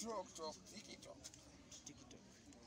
TikTok, tok, TikTok. TikTok.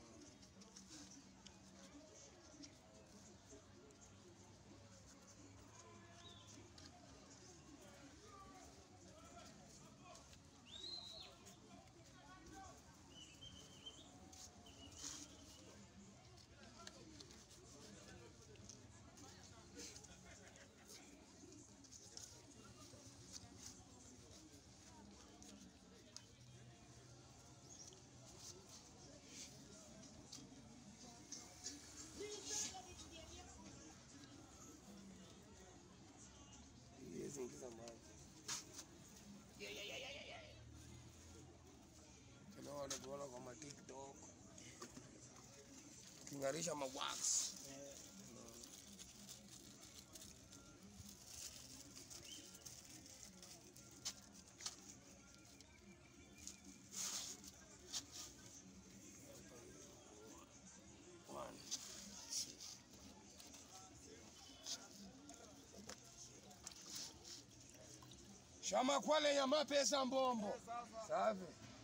Hizi ingiza maji. Tena wanatuona kwa ma TikTok. Kingarisha ma wax. Eh, One. Shama kwale ya mapesa mbombo. Safi.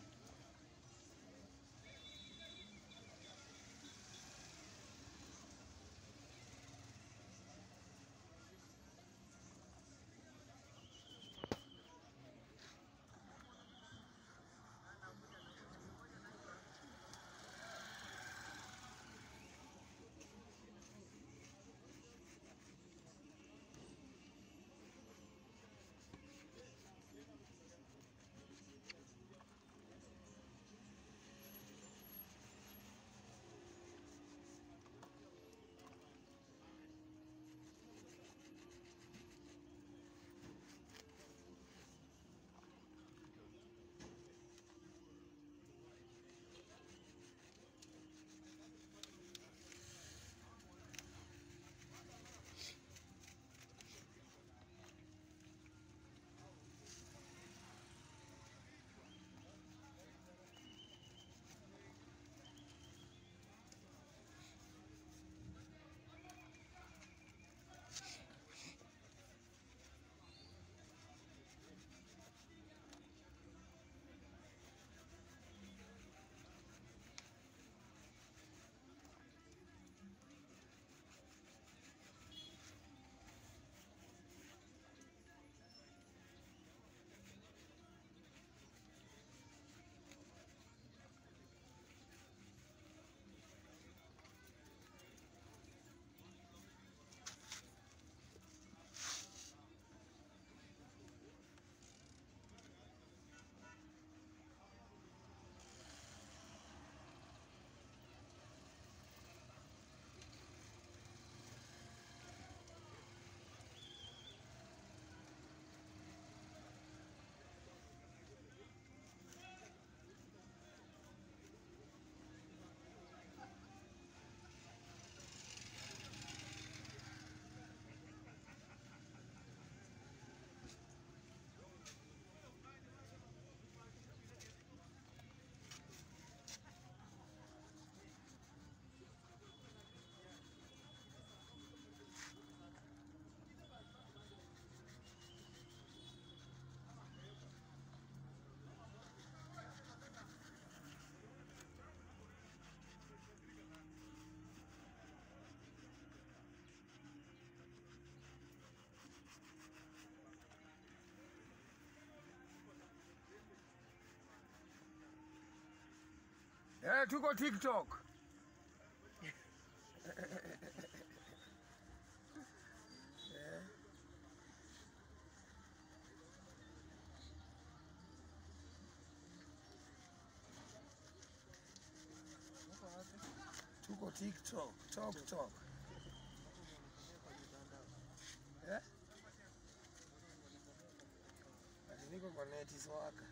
Eh, tuko TikTok. Eh. Tuko TikTok, Tok Tok. Eh? Ati niko kwa neti swaka.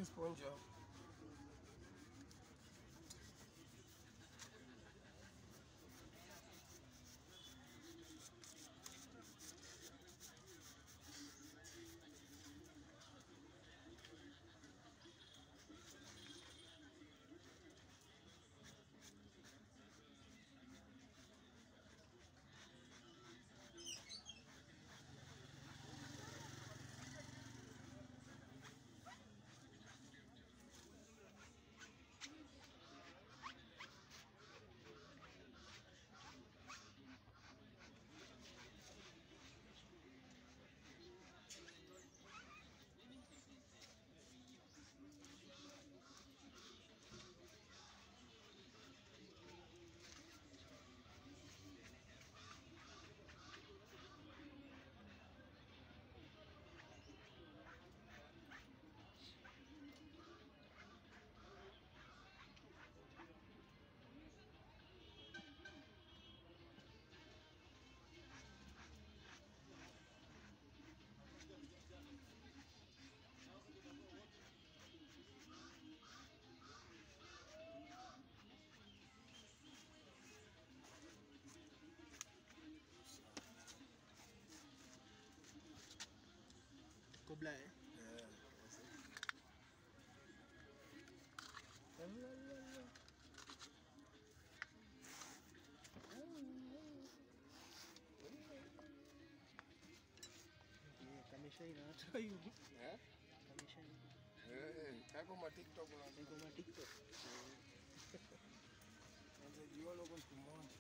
Ile sponge hapo. Kobla eh? Eh. Eh, Kameshaina hata hivi. Eh? Kameshaina. Eh, kako ma TikTok na Niko ma TikTok. Anza jiona huko siku moja.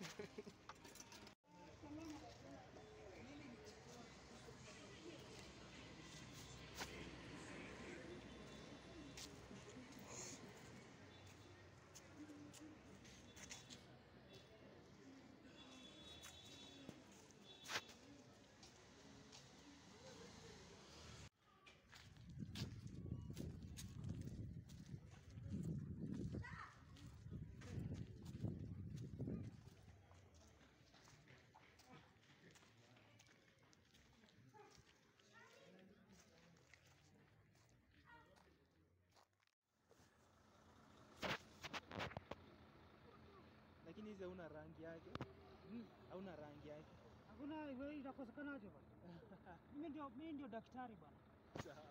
Lakini hizi hauna rangi yake. Hauna rangi yake. Hakuna wewe itakosekanaje bwana? Mimi ndio mimi ndio daktari bwana. Sawa.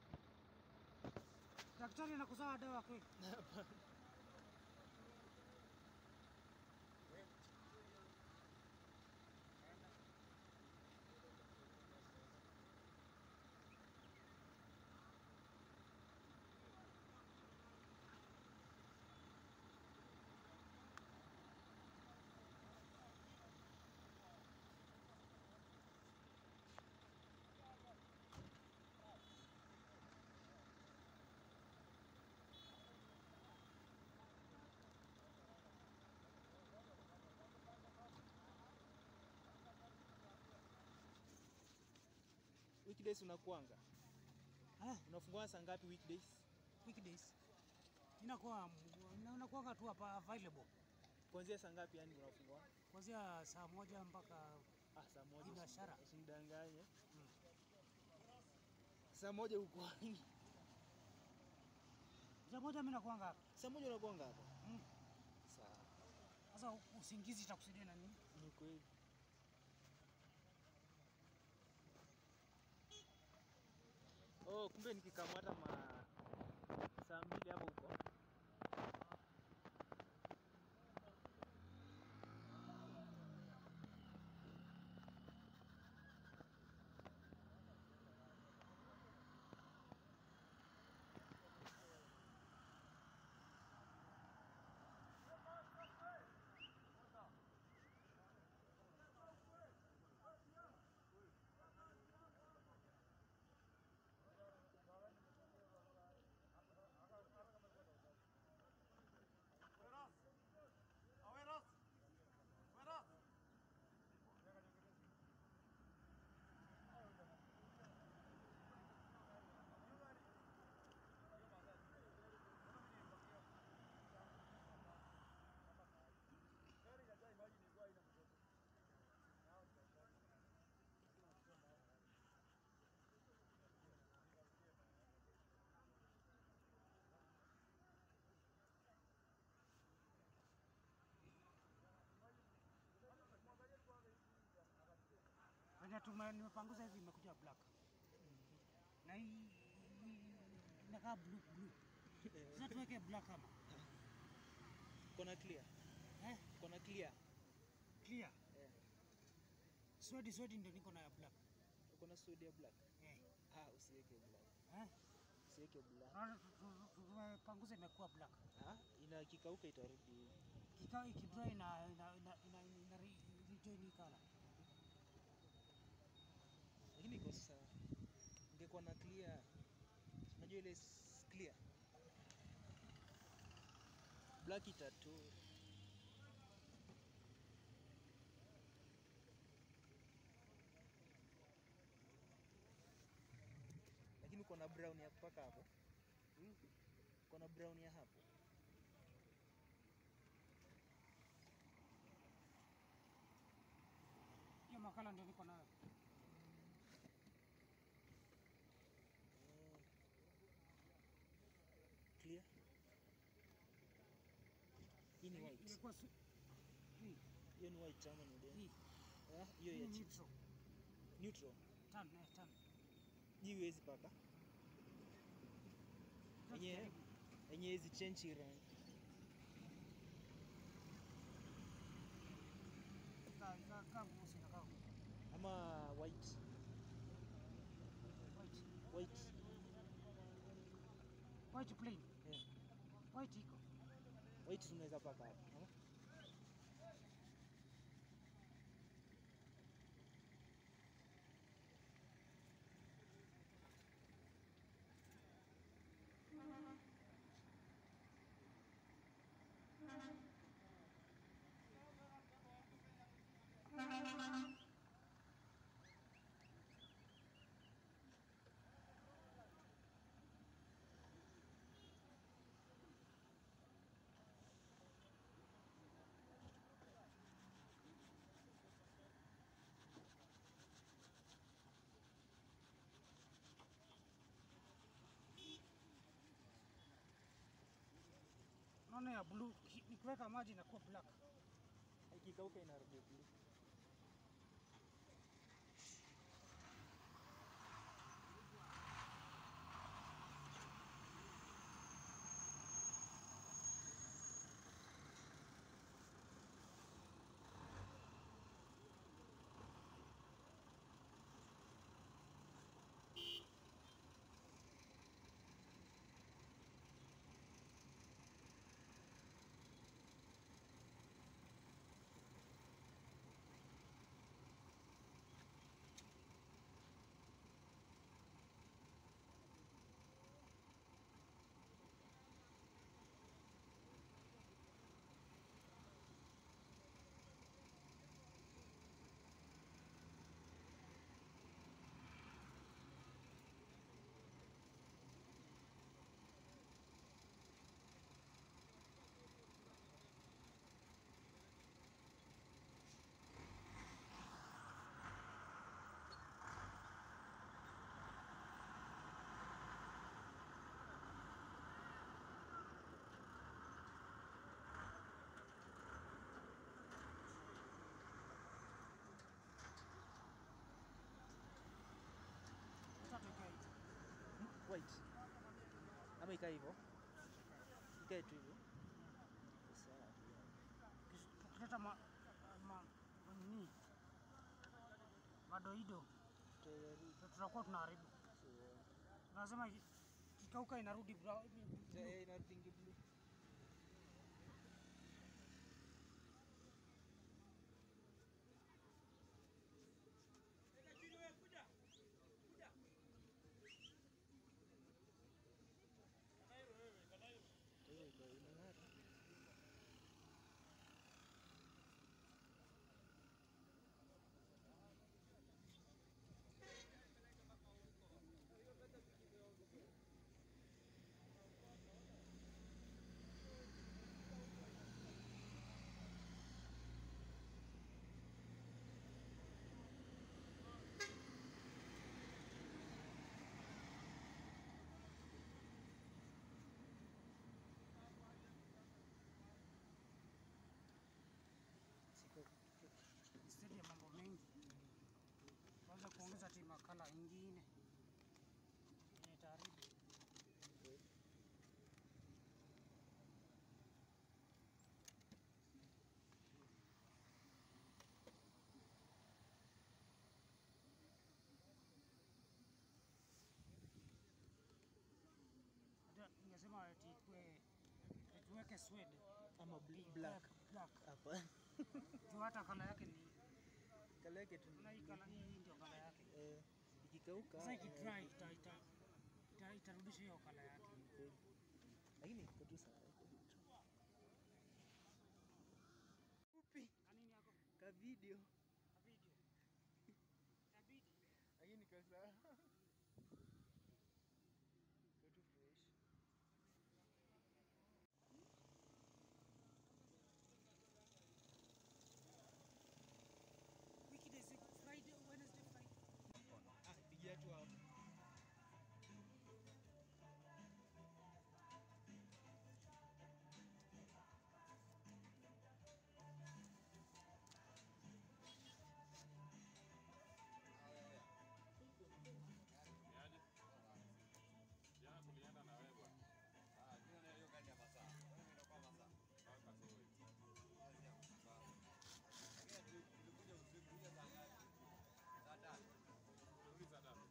Daktari anakusawa dawa kweli? Weekdays unakuanga? Eh, Unafungua saa ngapi weekdays? weekdays. Inakuwa unakuwa tu hapa available Kuanzia saa ngapi yani unafungua? kuanzia saa moja mpaka Ah, saa moja. Biashara. usi- Usimdanganye. Mm. Saa moja uko wapi? saa moja mimi nakuanga hapa. Saa moja unakuanga hapa? Mm. Sawa. Sasa usingizi itakusaidia na nini? Ni kweli. Oh, kumbe nikikamata ma saa mbili hapo huko. tume- nimepanguza hivi imekuja black na hii hii inakaa blue blue. Sasa tuweke black ama Kona clear. eh, Kona clear. clear. Eh. Swedi swedi ndio niko na ya black Uko na suede ya black. eh, Ah, usiweke black. eh. Usiweke black. Naona tu- tu- tu- tumepanguza imekuwa black. Ah, ina kikauka itarudi. Kikao ikidry ina ina ina ina, ina re- rejoin hii color. Lakini iko sawa. Ingekuwa na clear. Unajua ile s- clear. Black itatu. Lakini uko na brown ya mpaka hapo. Uko na brown ya hapo. Hiyo makala ndio niko nayo. Eh. Clear. Hii ni white. Ilikuwa su- hii Hiyo ni white ama ni hii Ah, hiyo hii ya ni chini. neutral. Neutral. Tan eh, tan. Hii huwezi paka. Sasa Yenye jaribu. yenye hizi change rangi. Ika- ika- kaa mweusi na kaa Ama white. white. White. White plain. Eh. White iko. White tunaweza paka hapo. ama? Naona ya blue ki- nikiweka maji inakuwa black. Ikikauka inarudi blue. Sasa tuweke hivi. White. Ama ikae hivyo. Ikae tu hivyo. Sawa. Tukis- Tukileta ma, ma, nini madoido Tutajaribu. ndio tutakuwa tunaharibu. So, Lazima iki- ikikauka inarudi brown. eh, inarudingi blue. Hiyo iko inang'ara. kala ingine yenye taharibu. Hata Ningesema ati ikue tuweke swede Ama bl- black black. black Hapa. tu hata kala yake ni Kala yake tu. na hii kala hii ndio kala yake. Eh, ikikauka. Sasa eh, ikidry ita ita ita- itarudisha hiyo kala yake. kweli. Lakini iko tu sawa. Fupi Kanini yako ka video. ka video. Itabidi Lakini kwa sawa. Iko tu fresh. weekdays Friday, Wednesday, Friday. Ah, pigia tu hapo. Jana tulienda na wewe bwana. Mpaka Soi. Turudi saa tatu.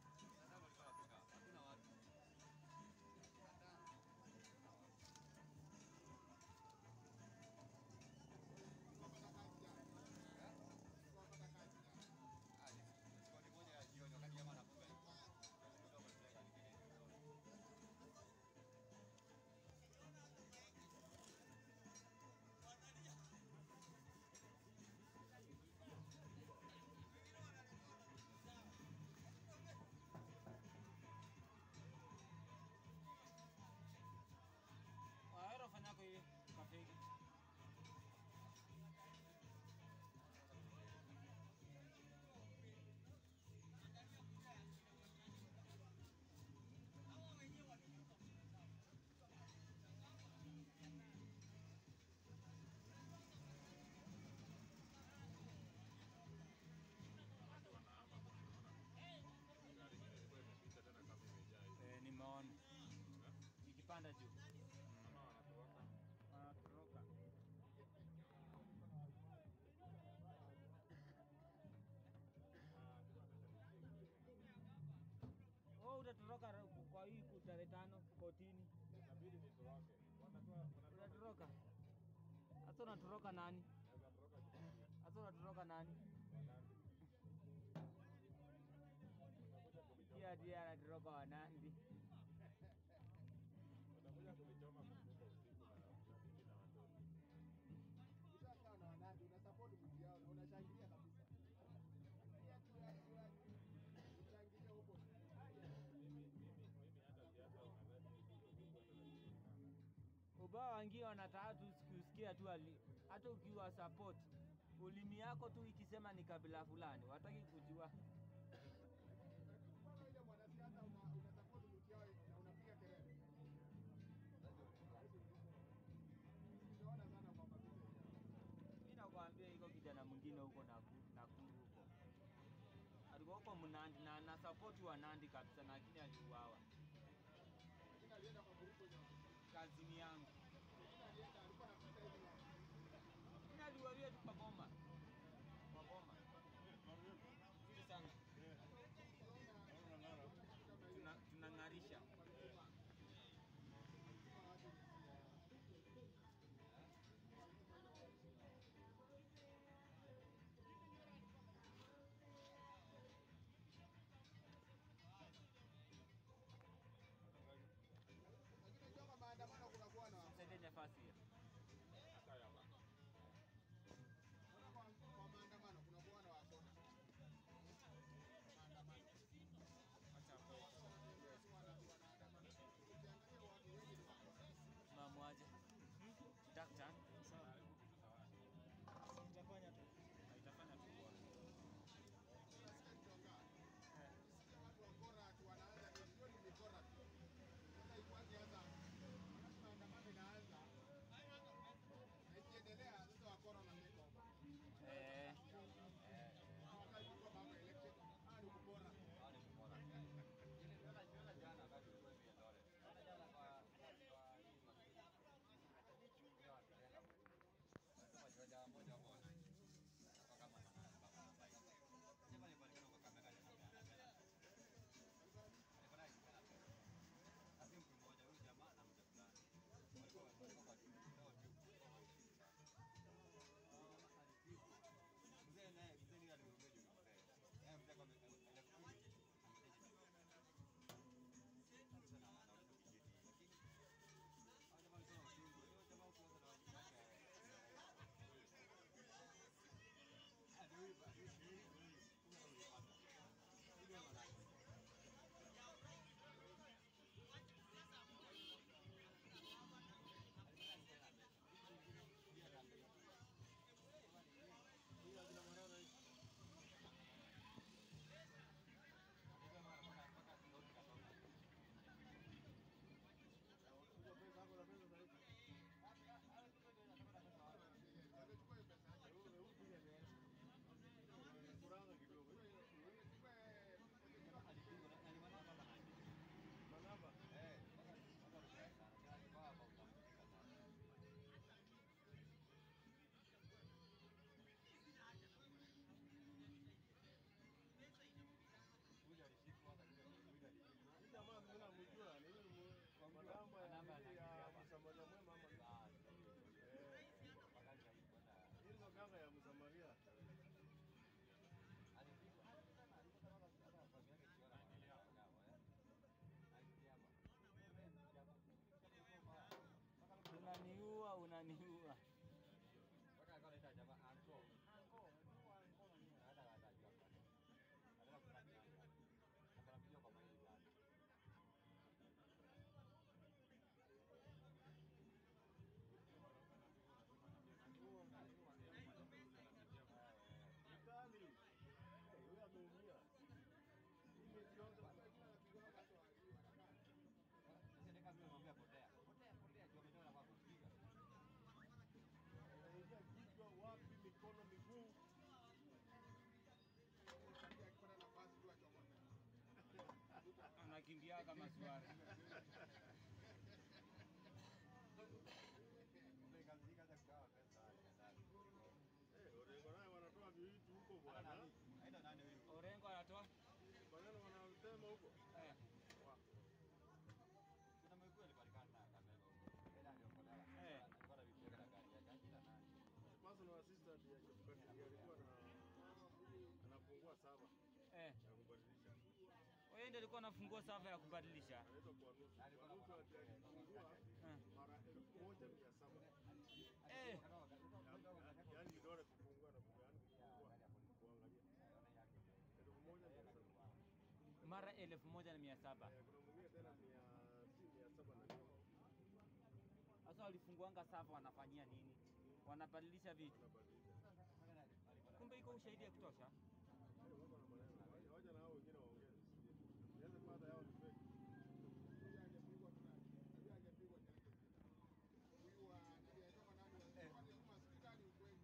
Waero fanyako hivi kafegi. Gari ingine ilikuwa imepita tena kama imejaa hivi. Eh, nimeona. Nikipanda juu. Ama wanatoroka. Wanatoroka. Oh, utatoroka ra- kwa hii ku- tarehe tano kotini. Inabidi nitoroke. Watakuwa wanatoroka. Unatoroka? Hata unatoroka nani? Naweza toroka Jumapili. Hata unatoroka nani? Wanandi. Pia ndiye anatoroka Wanandi. Watakuja kunichoma kumbuka usiku na na bibi na watoto. Ushakaa na wanandi unasupport mji yao na unashangilia kabisa. Pia tu ya ushangilie huko. Mimi mimi mimi hata siasa unadhani ni kitu kubwa sana. Ubao wangie wanataka tu kusikia tu ali, hata ukiwa support ulimi yako tu ikisema ni kabila fulani, wataki kujua. Mbona ile mwanasiasa una unasupport mji yao na unapiga kelele? Tunaona sana kwa kabisa. Mimi nakwambia iko kijana mwingine huko Nakuru, Nakuru huko alikuwa huko Mnandi na na support wa Nandi kabisa, lakini aliuawa. Lakini alienda kwa grupu hiyo. Kazini yangu Lakini alienda alikuwa anapita hivi. mimi aliualia tu kwa boma, kwa boma Nzuri sana, tuna tunang'arisha. Lakini unajua kwa maandamano kunakuwa na Msaidie nafasi hiyo. Hata ya baba. Unaona kwa, kwa maandamano kunakuwa na wasona. Maandamano. Acha hapo. Yes, wana- wanaandamana. Ukiangalia watu wengi ni wasona. Mamwaje? Daktari? Nitafanya tu. Itafanya tu bora. Unasikia kichongaa? Unasikia watu wa Korat wanaanza hiyo ni mikora tu. Sasa ikuanze hata wakati maandamano inaanza pia kama swara. Eh, Orengo naye wanatoa vitu huko bwana. Orengo anatoa Maneno wanasema huko. eh, eh, Personal assistant ya Chebukati alikuwa na anafungua saba eh. ya kubadilisha. Wewe ndio ulikuwa unafungua sava ya kubadilisha. Anaitwa kwa nusu. Kwa nusu alifungua Eh. mara elfu moja mia saba. Eh, Yaani vidole kufungua na kufungua, yaani kufungua kuangalia. Elfu moja mia saba. mara elfu moja na mia saba. Eh, Kuna mwingine tena mia si mia saba na nne. Sasa walifunguanga sava wanafanyia nini? Wanabadilisha vitu. Anabadilisha. Kumbe iko ushahidi ya kutosha. Eh, wako na maneno. Wacha- Wacha na hao wengine waongee. Nianze kwanza yao ni fake. Huyu angepigwa tu nani? Huyu angepigwa ni Argentina. Huyu wa nani alitoka nani wa kwani huyu masikika ni ukweli.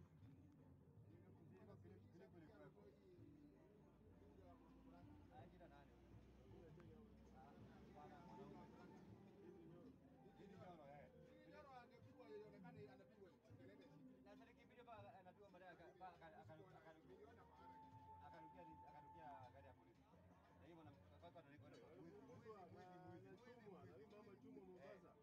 Nyoro angepigwa ionekane anapigwa kelele shida. Niliona mahara. Anachumwa. Na hii mama chumwa Mombasa.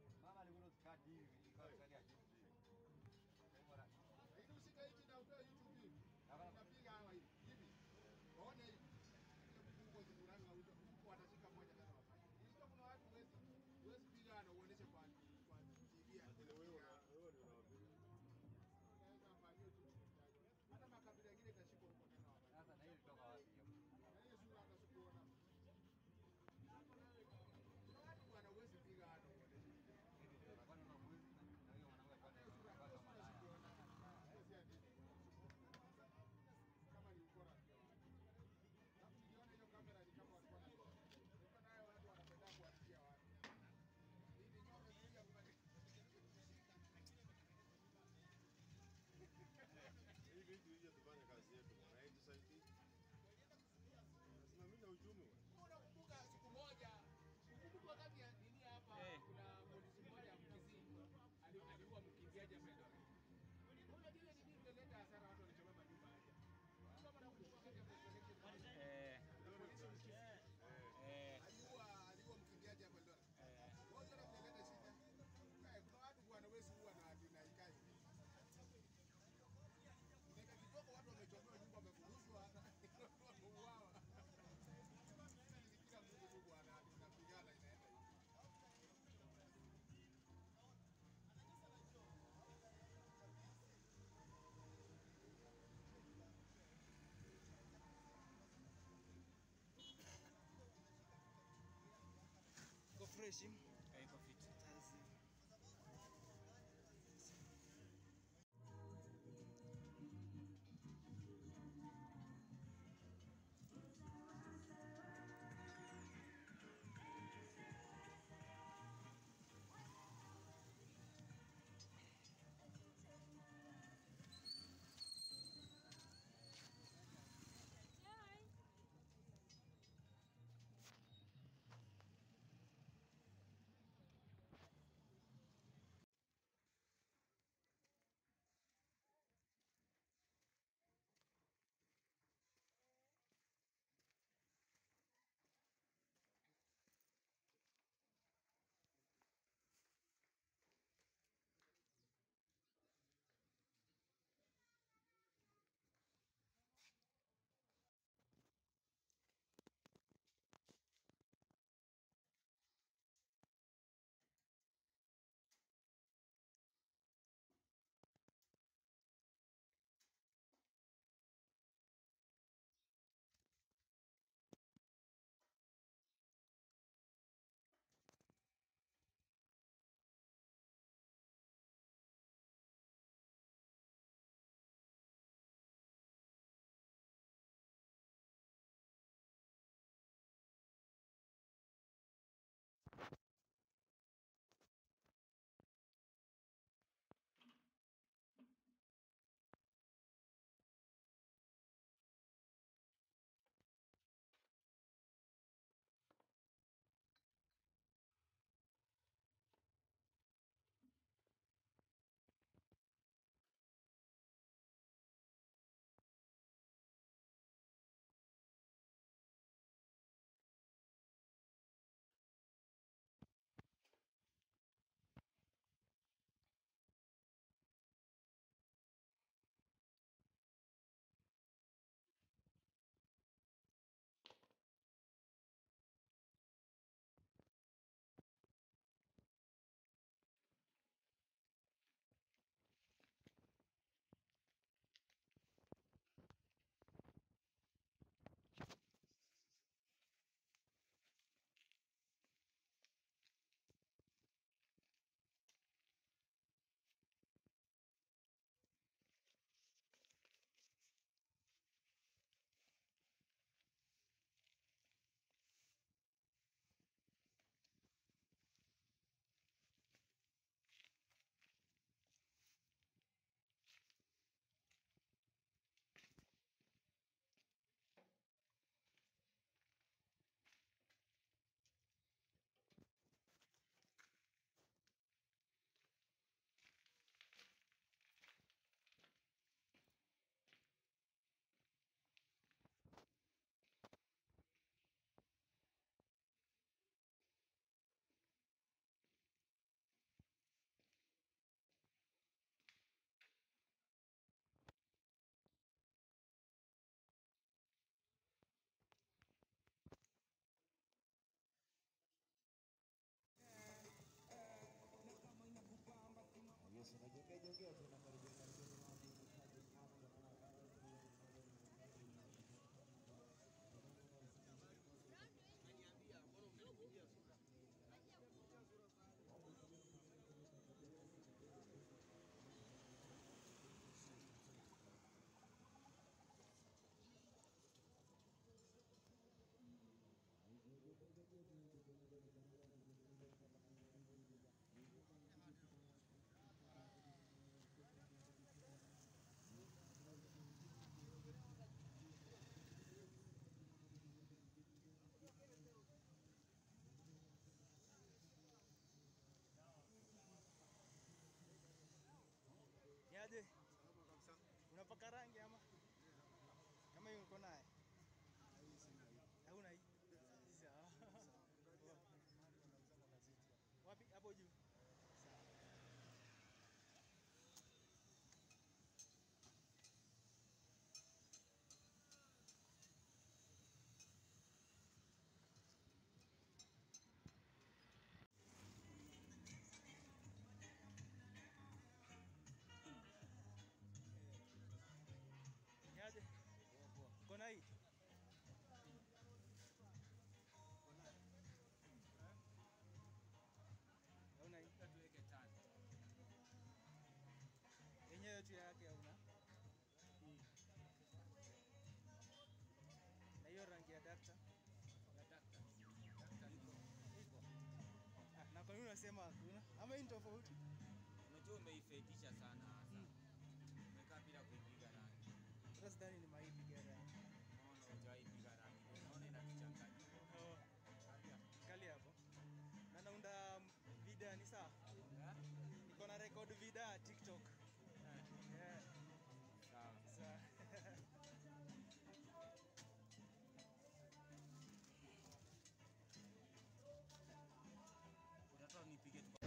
Lakini ushike hichi na utoe YouTube hivi. Unapiga hawa hivi. Hivi. Waone hivi. Ile mfungo zikuranga uto. Watashika moja tena wafanye. Hizo kuna watu huwezi huwezi piga na uoneshe kwa kwa TV ya Lakini wewe una- wewe ndio unawapiga. Unaweza fanyia tu. Hata makabila mengine itashikwa huko tena wafanye. Na hiyo sura hata sikuona. Kuna watu bwana huwezi piga hata uoneshe. Kama ni ukora pia. Alafu niliona hiyo kamera ni kama walikuwa na Nilikuwa nayo watu wanapenda kuwatia watu. Hivi nyoro sija mbali. Hii vitu hije tufanye kazi yetu bwana. Hii tusaidie. Tunasimamia uchumi bwana. Unakumbuka siku moja ukumbuka wakati ya nini hapa Eh. kuna polisi mmoja Mkisii ali- aliua mkimbiaji hapa Eldoret. Unajua ile nini imeleta hasara watu walichoma manyumba haya. Kama nakumbuka wakati ya president Eh, polisi Mkisii eh, aliua aliua mkimbiaji hapa Eldoret. eh. Moja na kuleta shida. Eh, kuna watu bwana wewe huwa na na ikai. Dakika kidogo watu wamechomewa nyumba wamefuruzwa hata wameuawa. Kila mtu tu bwana tunapigana inaenda hivi. Iko fresh. Eh, iko fit. uko naye? Hauna hii? Sawa. Wapi? Hapo juu. Sawa. Niaje? Uko na hii? Hauna hii? Yenyewe tu yake hauna? Hii. Na hiyo rangi ya dakta? Ah, na kwa nini unasema hakuna? Ama hii ni tofauti? Unajua umeifetisha sana hasa. Umekaa bila kuipiga rangi. Hata sidhani ni mahindi gari. Unaona hujaipiga rangi. Unaona inatuchanganya. Oh, kali hapo. Na naunda video ni sawa? Eh? Niko na record video ya TikTok. Yeah. Sawa. Sawa. Unataka nipige tu.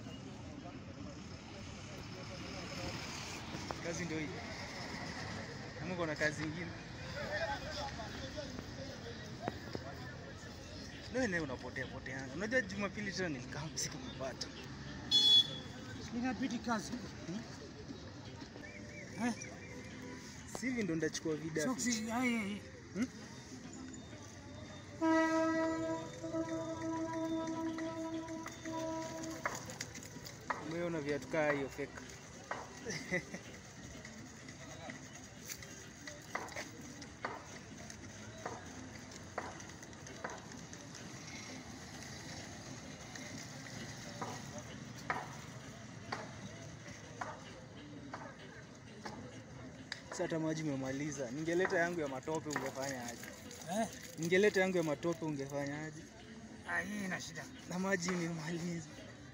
Kazi ndio hii. Kama uko na kazi nyingine. Ndio leo unapotea potea. Unajua Jumapili tena nilikaa msiku kupata. Inabidi kazi. Eh, Si hivi ndo ndachukua video. soksi ai Umeona viatu kaa hiyo fake. Sasa hata maji umemaliza. Ningeleta yangu ya matope ungefanya aje? eh, Ningeleta yangu ya matope ungefanya aje? ah, hii ina shida. Na maji imemaliza.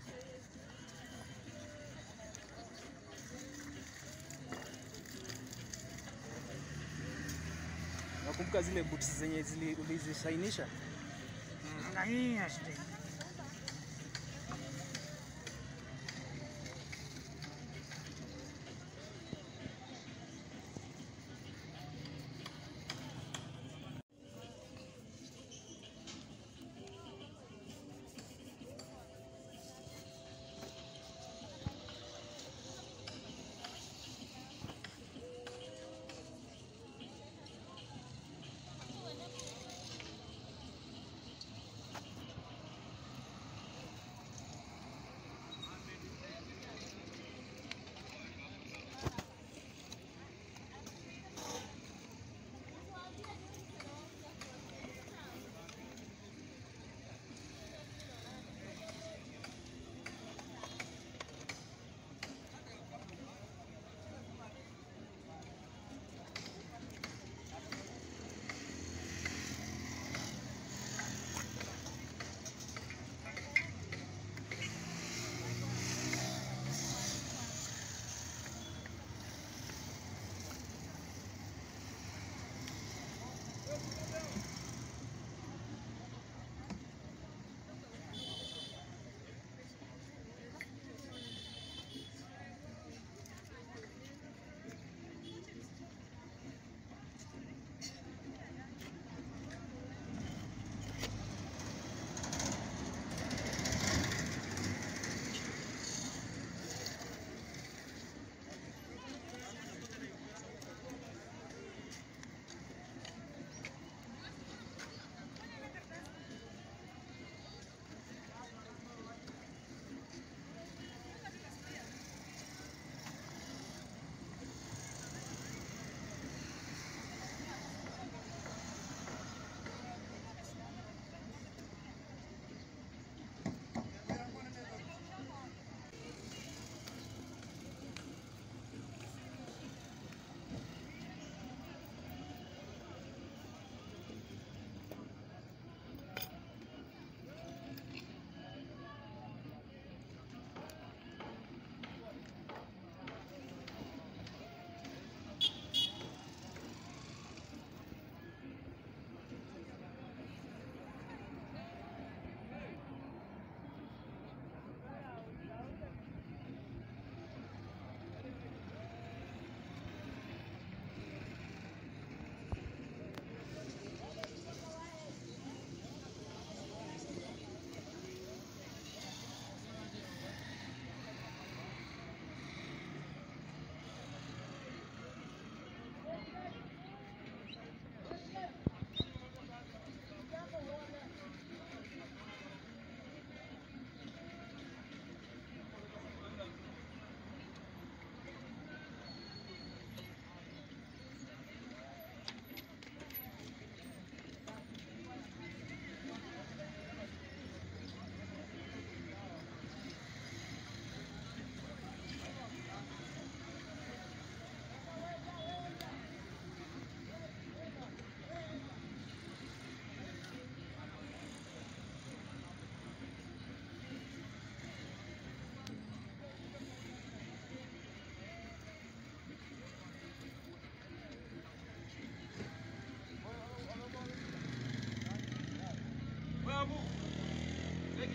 Nakumbuka zile boots zenye zili- ulizishainisha? Mm, na hii ina shida.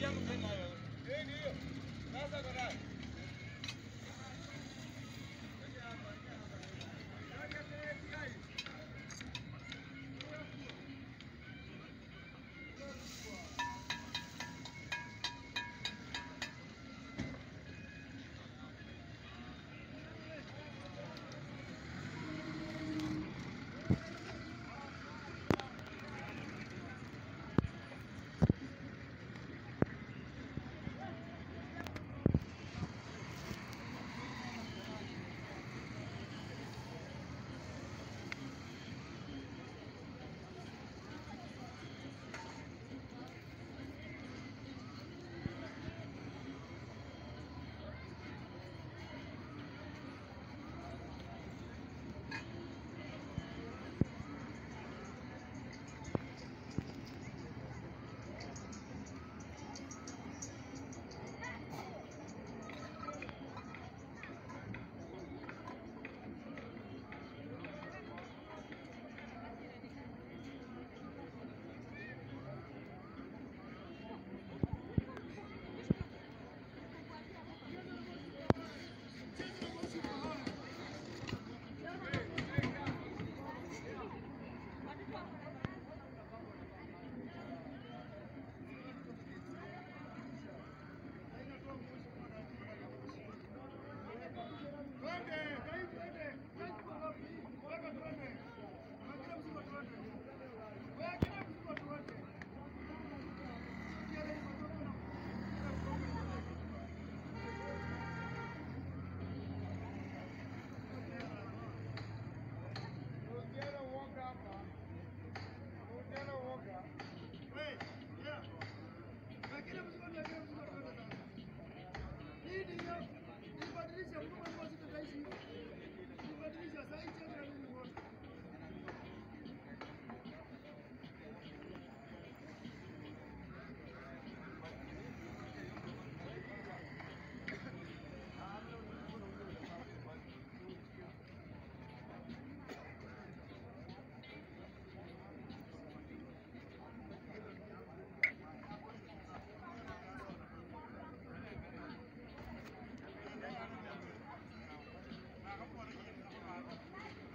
yangu tena wewe. Eh, ndio. Sasa kwa nani? Thank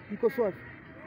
iko swafi.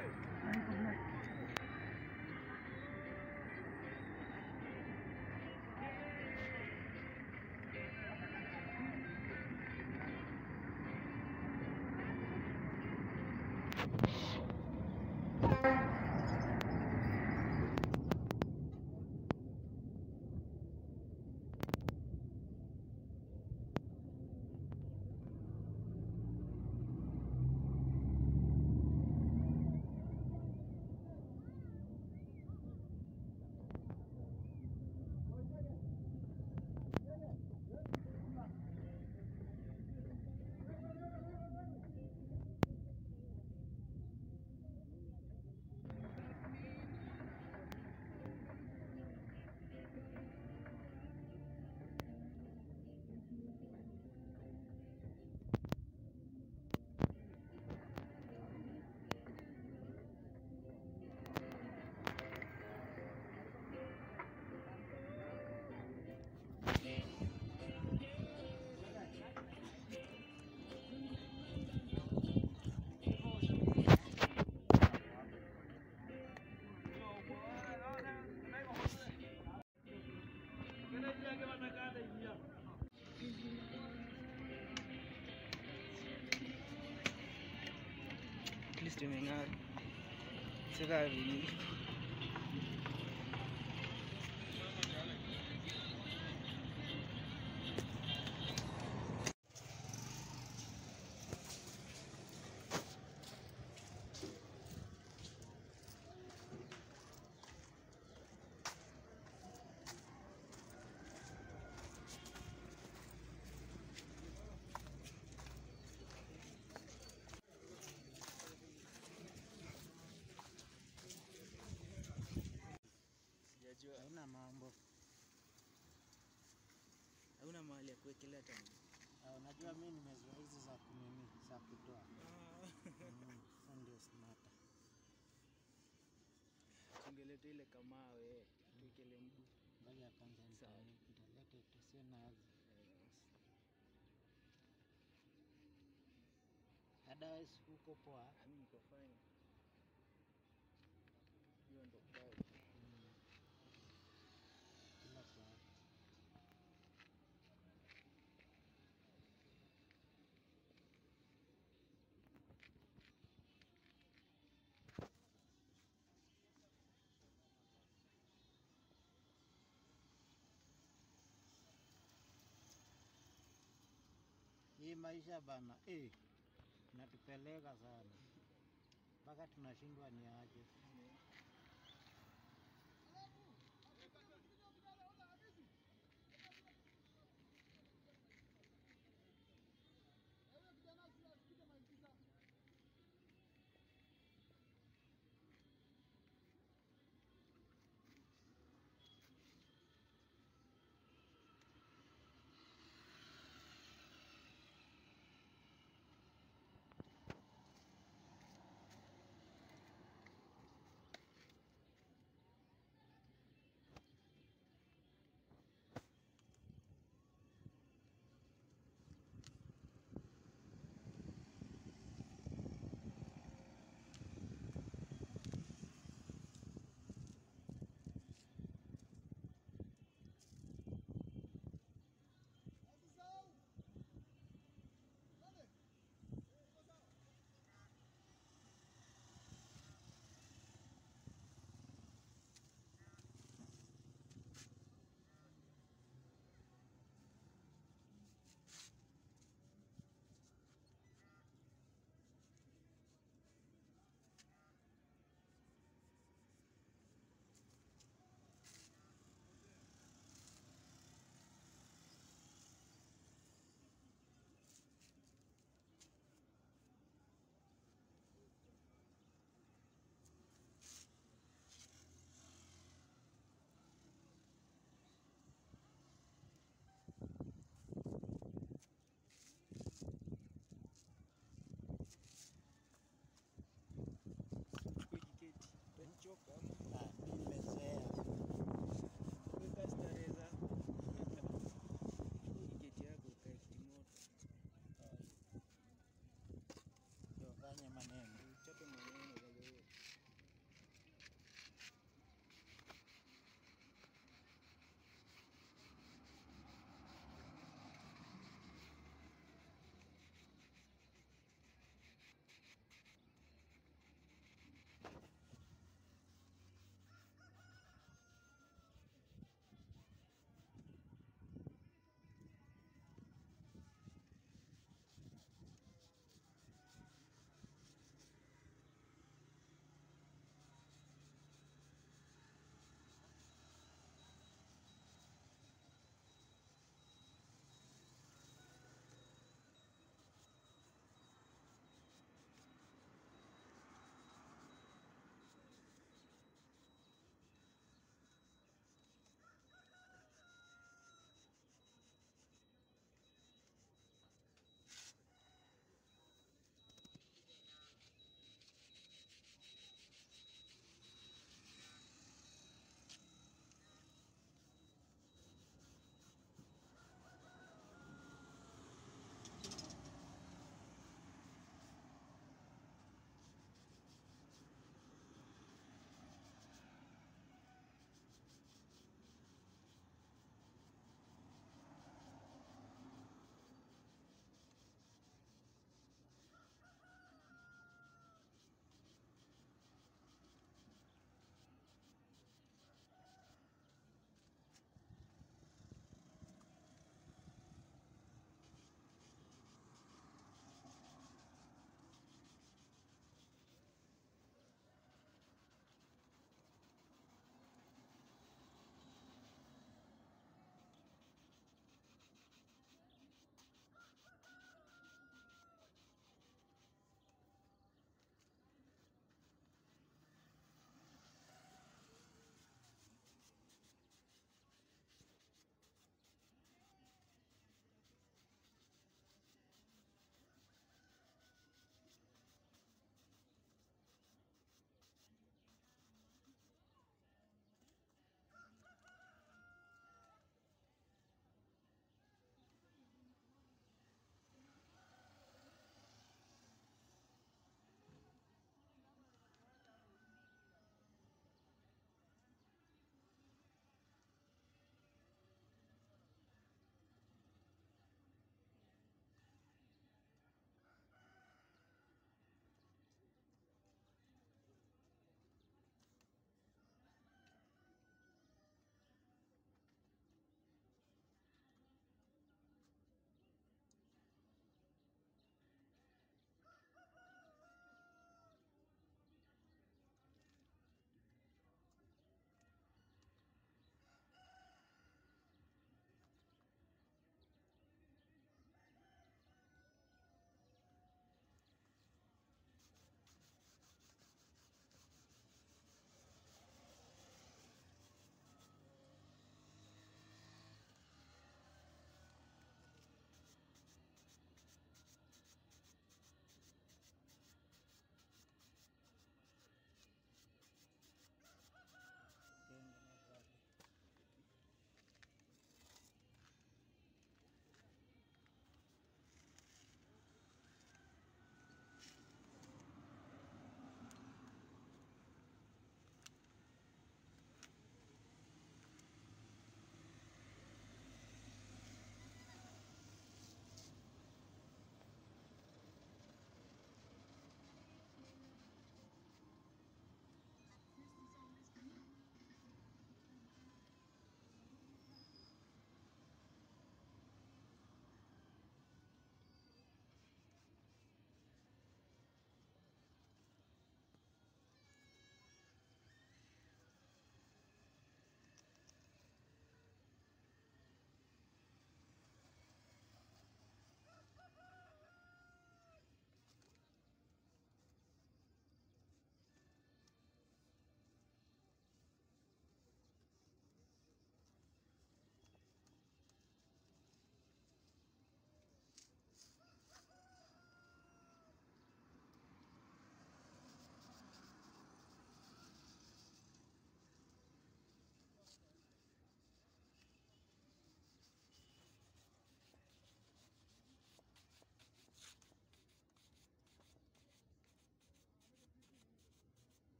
At least imeng'ara. Sika vini. Sijajua. Haina mambo. Hauna mahali ya kuwekelea tani. Ah, Unajua mimi nimezoea hizi za kunini za kutoa. Mm, Sasa ndio smata. Tungeleta ile kamawe tuwekele mguu. Ngoja kwanza Sawa. nita- nitalete tusie nazi. Otherwise huko poa. Ami niko fine. Hiyo ndo bao. Mm. Kila saa. Hii maisha bana, eh, inatupeleka sana mpaka tunashindwa ni aje.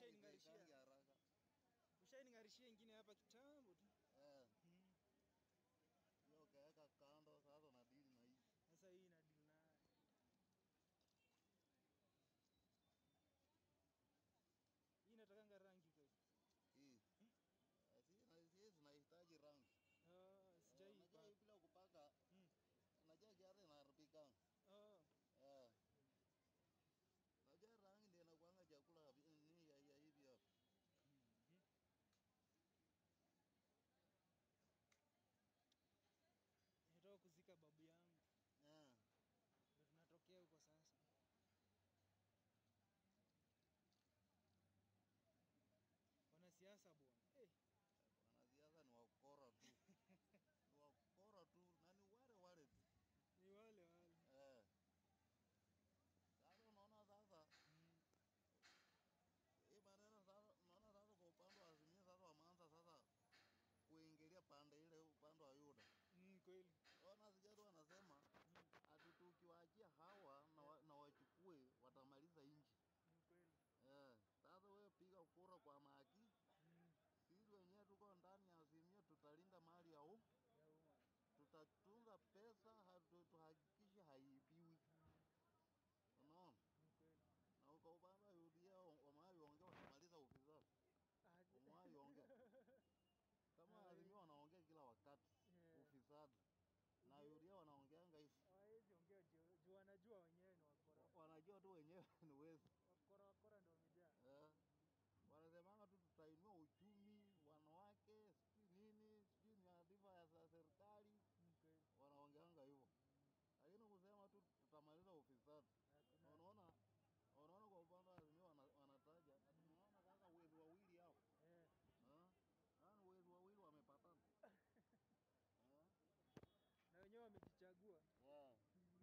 ushaining'arishia Haizeekangi haraka. ushaining'arishia ingine hapa kitambo tu. Eh, Mm. hiyo ukaweka kando sasa unadili na hii. Sasa hii ina deal nayo. Hii inatakanga rangi kweli. Hii. Eh, si na si zinahitaji rangi. Oh, Eh, sijai Unajua hii bila kupaka Mm. unajua kiara inaharibika. Oh, Eh. Unajua rangi ndio inakuanga chakula ya vi- nini ya, ya hivi hapa. nimetoka kuzika babu yangu. Eh. Ndio tunatokea huko sasa. Wanasiasa bwana. Eh, Wanasiasa ni wakora tu. Ni wakora tu na ni wale wale tu. ni wale wale. Eh. Sasa unaona sasa Mm. hii maneno sasa, unaona sasa kwa upande wa Azimio sasa wameanza sasa kuingilia pande ile upande wa Yuda. Mm, kweli. Ona sijadu wanasema Mm. ati tukiwaachia hawa na, wa, na wachukue watamaliza nchi. Ni kweli. Eh, sasa wewe piga kura kwa maki, Mm. sisi wenyewe tuko ndani ya Azimio, tutalinda mali ya umma, Ya umma. tutatunza pesa, hatu- tuhakikishe haibiwi. Unaona? Ni kweli. Na kwa upande wa UDA wamewahiongea watamaliza ufisadi, Aje. wamewahiongea kama Hawezi. Azimio wanaongea kila wakati Yeah. ufisadi, na UDA wanaongeanga hivi, Hawawezi ongea juu juu wanajua wenyewe ni wakora. wanajua tu wenyewe ni wezi Wakora wakora ndio wamejaa. eh. Wanasemanga tu tutainua uchumi, wanawake, sijui nini, sijui ni adhifa ya za serikali, Ni kweli. wanaongeanga hivyo, lakini kusema tu tutamaliza ufisadi. Hakuna. Unaona, unaona kwa upande wa Azimio wana- wanataja ati unaona sasa wezi wawili hao Eh. eh, yaani wezi wawili wamepatana eh, Na wenyewe wamejichagua. yeah.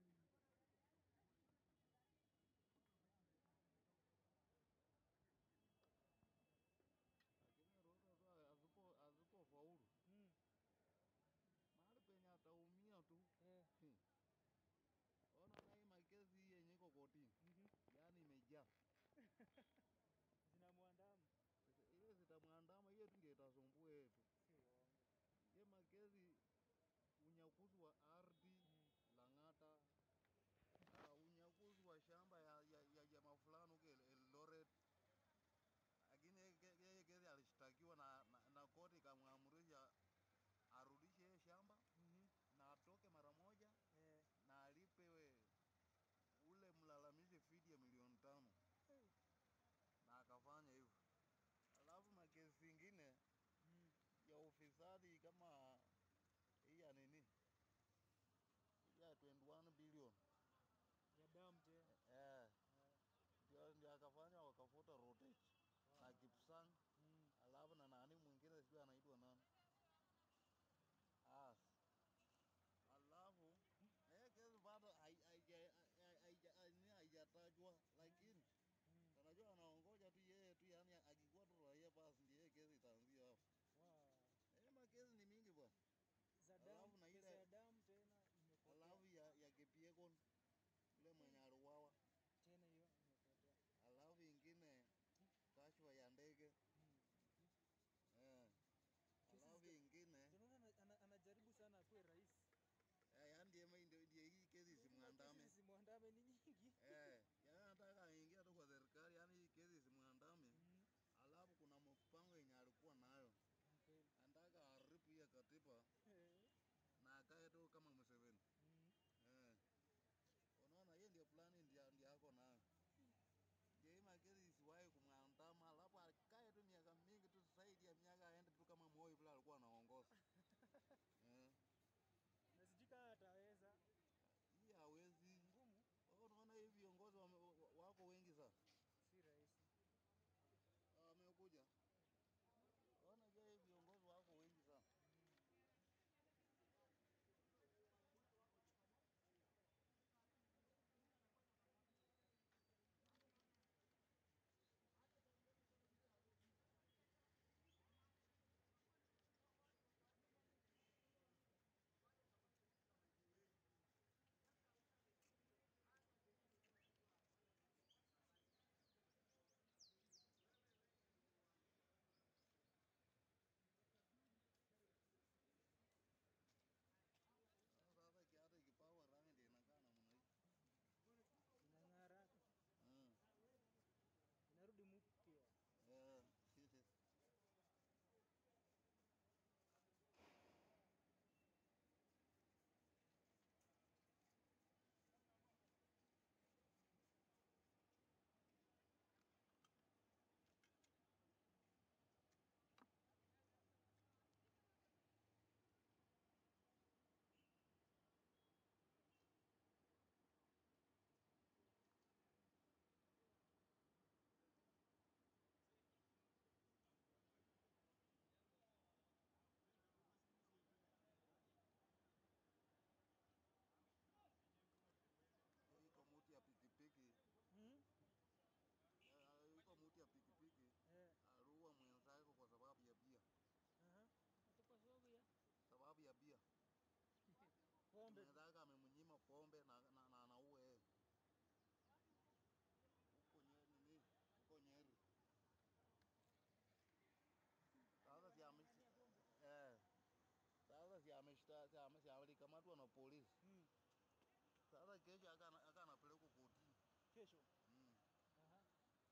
Lakini Ruto tu asipo asipofaulu Mm. mahali penye ataumia tu Eh. Hmm. Ona na hii makesi hii yenye iko kotini, Mhm. yaani imejaa Zinamwandama. ile zitamwandama, hiyo tu ndio itasumbua yeye tu. Si uongo. Ye makesi unyakuzi wa ardhi Mm. Lang'ata, uh, unyakuzi wa shamba ya, ya, ya jamaa fulani huko El- Eldoret, lakini yeye ke- yeye kesi alishtakiwa na, na, na koti ikamwamurisha arudishe yeye shamba Mhm. na atoke mara moja Eh. na alipe ule mlalamishi fidi ya milioni tano Eh. na akafanya hivyo. Alafu makesi zingine Mm. ya ufisadi kama hii ya nini hii ya 21 bilioni Ya damu tena. eh, Eh. ndio ndio akafanya wakafuta Rotich na Kipsang, Mm. alafu na nani mwingine sijui anaitwa nani as alafu eh, kesi bado hai- haija- hai- haija- hai- haijatajwa, lakini Mm. tunajua anaongoja tu yeye tu, yani akikuwa tu raia basi ndiye yeye kesi itaanzia hapo. Wow. Eh, makesi ni mingi bwana. Za Alafu damu, na pesa ile- ya damu tena imepotea. Alafu ya, ya Kipyegon yule mwenye aliuawa, Tena hiyo imepotea. alafu ingine kashfa ya ndege Mm. eh. Kesi polisi. Mm. Sasa kesho akana aka anapelekwa kotini. Kesho. Mm. Aha.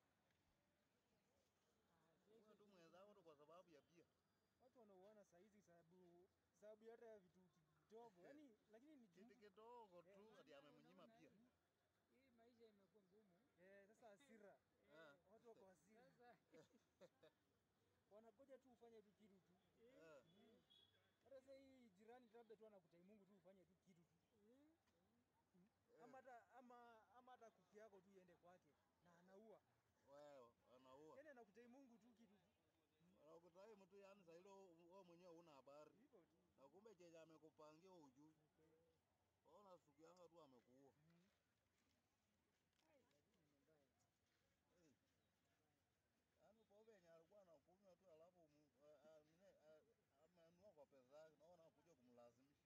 Wewe tu mwenzako tu kwa sababu ya bia. Watu wanauana saa hizi sababu sababu hata ya vitu kidogo. Yaani lakini ni Kitu juu. kidogo tu hadi amemnyima bia. Hii maisha imekuwa ngumu. Eh, sasa hasira. Eh. Watu wako hasira. Sasa Wangoja tu ufanye tu kitu tu. Eh. Hata sasa hii jirani labda tu anakutai Mungu tu ufanye tu kitu tu. Ama hata ama ama hata kuku yako tu iende kwake na anaua. Wewe anaua. Yaani anakutai Mungu tu kitu tu. Anakutai mtu yani sasa hilo wewe mwenyewe huna habari. Hivyo tu. Na kumbe chenye amekupangia ujui. Ona siku yanga tu amekuua. Eh. Yaani pombe yenye alikuwa anakunywa tu alafu mu- a- a- nini, a- amenunua kwa pesa yake, naona kuja kumlazimisha.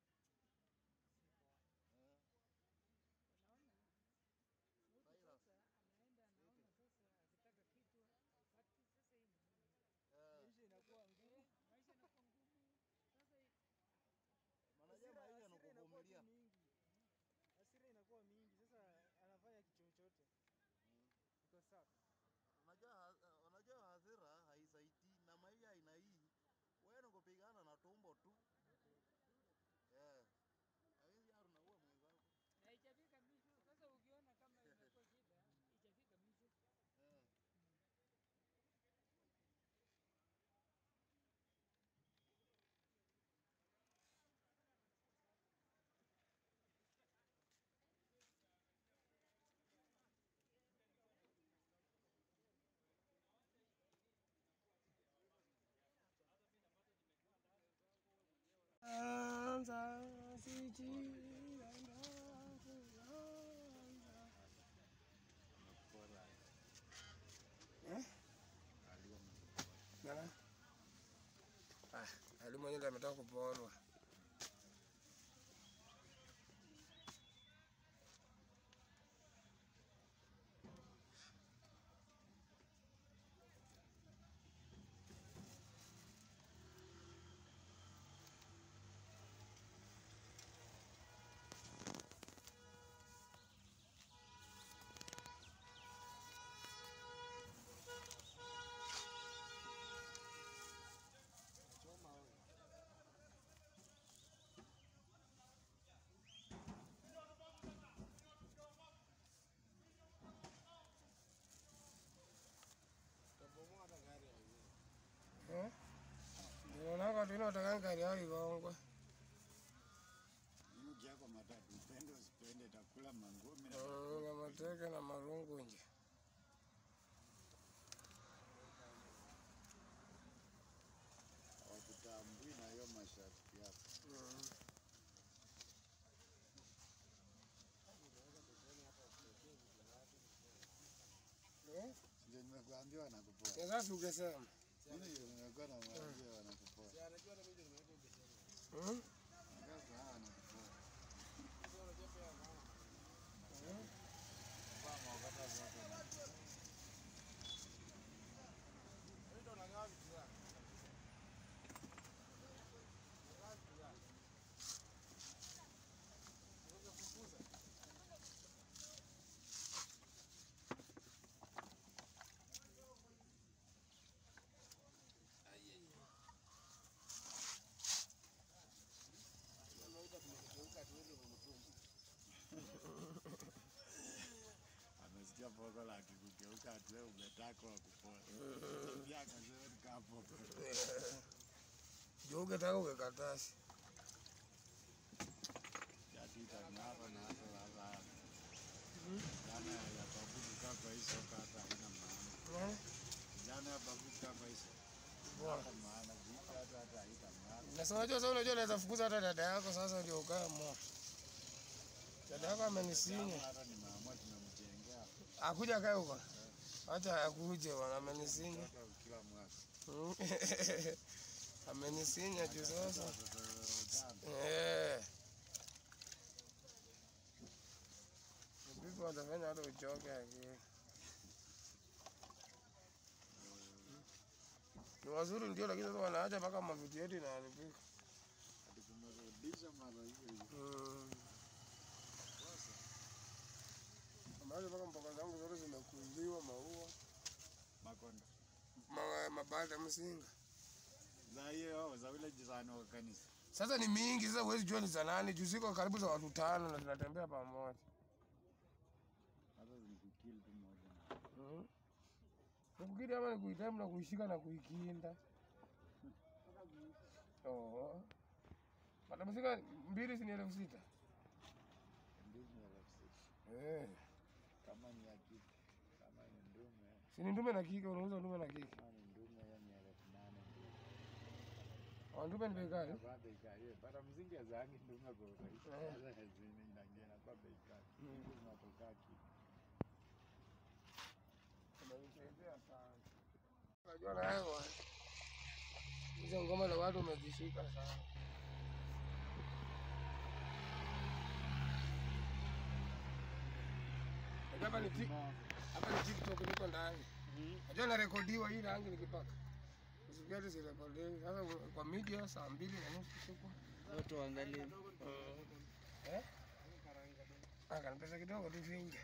Eh. unaona mtu Raila. sasa anaenda anaona sasa akitaka kitu hapati. Sasa hii ni nini? Eh. Maisha inakuwa ngumu. Eh, maisha yanakuwa ngumu. Sasa hii- Manajua Hasira- maisha hasira inakuwa tu nakuvumilia. mingi. Hasira inakuwa mingi. Sasa anafanya kichochote. Mm. Iko sawa. Unajua ha- unajua hasira haisaidii na maisha aina hii. Wewe ni kupigana na tumbo tu. Eh. Hawezi yaru na uwe mwenzako. na ichafika mwisho. Sasa ukiona kama imekuwa shida, ichafika mwisho. Eh. Anza sijianza kuanza. Eh? Nana? Ah, Ali mwenyewe ndiye ametoka kuporwa. Eh? Ndio naona watu wanataka gari yao igongwe. Mji yako matatu, upende usipende, takula mangumi na Mm, na mateke na marungu nje. wakutambui na hiyo masharti yako. Mm. Eh? Ndio nimekuambia wanakupoa. Sasa ungesema. Mimi ndio nimekuwa namwambia wanakupoa. Mm? Sasa hawa wanakupoa. Amesikia poko la kikugeuka ati wewe umetaka wakupoa. Pia akasema nikapo. Juu ungetaka ukekatasi. Yatita ng'ara na hata lala. Jana ya babu kukaa kwa hii soka hata haina maana. Eh? Jana ya babu kukaa kwa hii soka Bwana. hata maana. Vita hata hata haita maana. Na si unajua sasa unajua unaweza fukuza hata dada yako sasa ndio ukae mo. Dada yako amenisinya. Kama hata nimeamua tumemjengea Akuja kae huko. Acha akuje bwana amenisinya. mtoto kila mwaka. Mm. Amenisinya juu sasa. Watoto tano. Eh. Vipi watafanya hata uchoke akili. Ni wazuri ndio, lakini sasa wanaacha mpaka mavitu yetu inaharibika. Ati kume- Rudisha mara hiyo hiyo. Mm. Sasa Ambazo mpaka mboga zangu zote zimekundiwa maua makonda. ma, mabanda msinga. Za hiyo za ule jirani wa kanisa. Sasa ni mingi, sasa huwezi jua ni za nani. Juu ziko karibu za watu tano na tunatembea pamoja. Hata zikukill tu moja. Mm. Nikukiri ama nikuitaimu na kuishika na kuikinda. Oh. Banda msinga mbili si ni elfu sita. Mbili elfu sita. Eh. Kama ni ya kike, kama ni ndume, Si ni ndume na kike, unauza ndume na kike. kama ni ndume hiyo ni elfu nane. Oh, ndume ni bei gani? Kwa bei kali. Para mzingi ya zangi ndume kwa urahisi. Eh. Sasa hazini inangena kwa bei kali. Mm. Hizi zinatoka kike. Umenisaidia sana. Unajua na wewe hizo ngoma za watu umezishika sana. Unajua hapa ni tik hapa ni TikTok niko ndani. Najua narekodiwa hii rangi nikipaka. Usikia tu sirekodiwi. Sasa kwa media saa mbili na nusu tuko. Watu waangalie. Eh? Ah, kana pesa kidogo tu finja.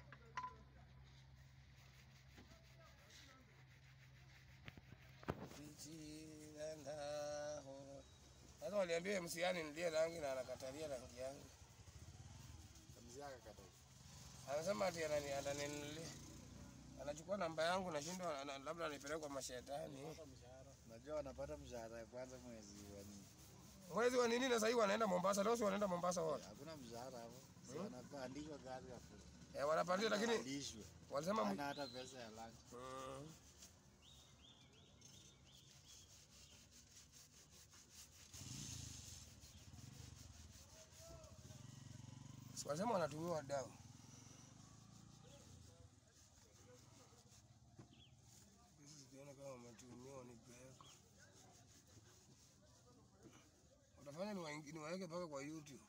Sasa waliambia msiani nilie rangi na anakatalia rangi yangu. Mzee akakata. Anasema ati anani ataninunulia. Anachukua namba yangu nashindwa ana- labda anipeleke kwa mashetani. Unajua wanapata mshahara ya kwanza mwezi wa nini? Mwezi wa nini na sasa hivi wanaenda Mombasa, leo si wanaenda Mombasa wote. Hakuna mshahara hapo. Si wanapandishwa gari hapo. Eh, wanapandia lakini Wanalishwa. walisema mwi- Hana hata pesa ya lunch. Mm. Si Walisema wanatumiwa dawa. Hizi sijaona kama wametumiwa nipeleka. Watafanya niwaingi- niwaweke mpaka kwa YouTube.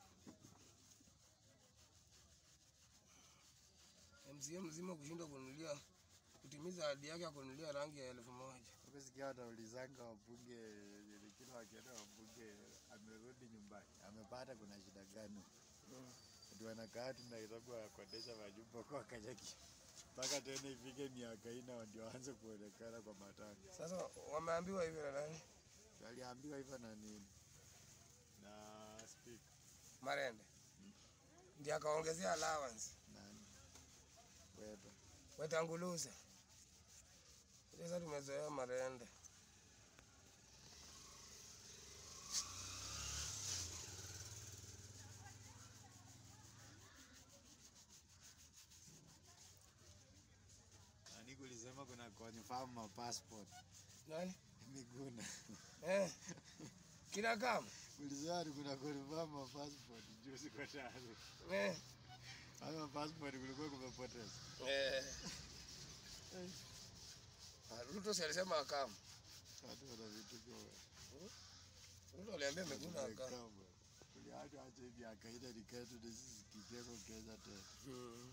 MCA mzima kushindwa kununulia kutimiza ahadi yake ya kununulia rangi ya elfu moja. Ukisikia wanaulizanga wabunge, kila wakienda wabunge amerudi nyumbani, amepata kuna shida gani? Ati wanakaa tu Nairobi wakodesha majumba kwa Kanyaki mpaka tena ifike miaka ine ndio waanze kuonekana kwa matanga. Sasa wameambiwa hivyo na nani? Waliambiwa hivyo na nini na speak Marende ndiye akaongezea allowance nani Weta. wetanguluza. Sasa tumezoea Marende. Nani kulisema kuna confirm ma passport Nani? Miguna Eh. Kila kama. ulisema ni kuna confirm ma passport juzi kwa tayari Eh. ama passport kulikuwa kumepoteza. Eh. Ah, Ruto si alisema akamu. Watu wana vitu kwa Ruto aliambia Miguna akamu. Kuliacha acha hivi akaida niketu na sisi kiteko Kenya tena. Mm.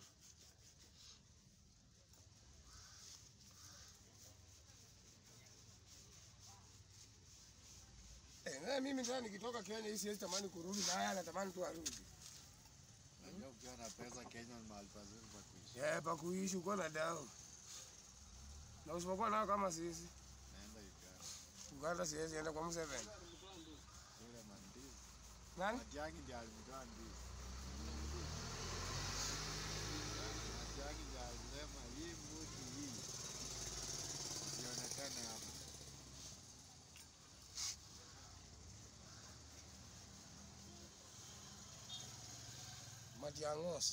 Eh, na mimi tena nikitoka Kenya hii siwezi tamani kurudi na haya natamani tu arudi. Najua ukiwa na pesa Kenya ni mahali pazuri pa kuishi. Eh, pa kuishi uko na dau. Na usipokuwa nao kama sisi, Naenda Uganda. Uganda siwezi enda kwa Museveni. Yule mandizi. Nani? Matiang'i ndiye alimtoa ndizi. Matiang'i ndiye alisema hii mbuzi hii isionekane hapa. Matiang'os.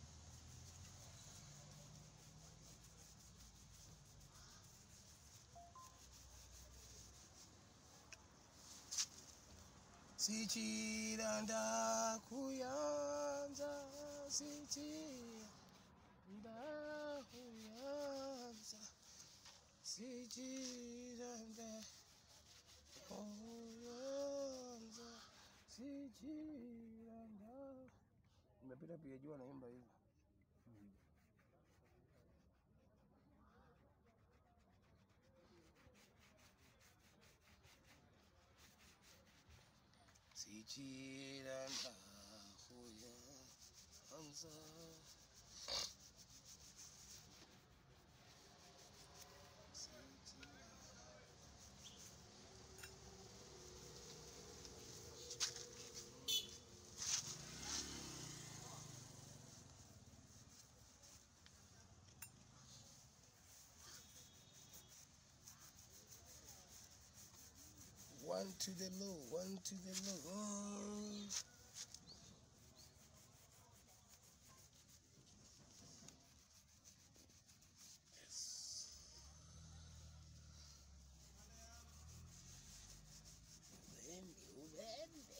Sichiranda kuyanza sichiranda kuyanza sichiranda kuyanza sichiranda Nimepita pia jua naimba hivyo. sichira ndahuya hanza Sichira. One to the low, one to the low. Oh. Yes. Ubembe, ubembe.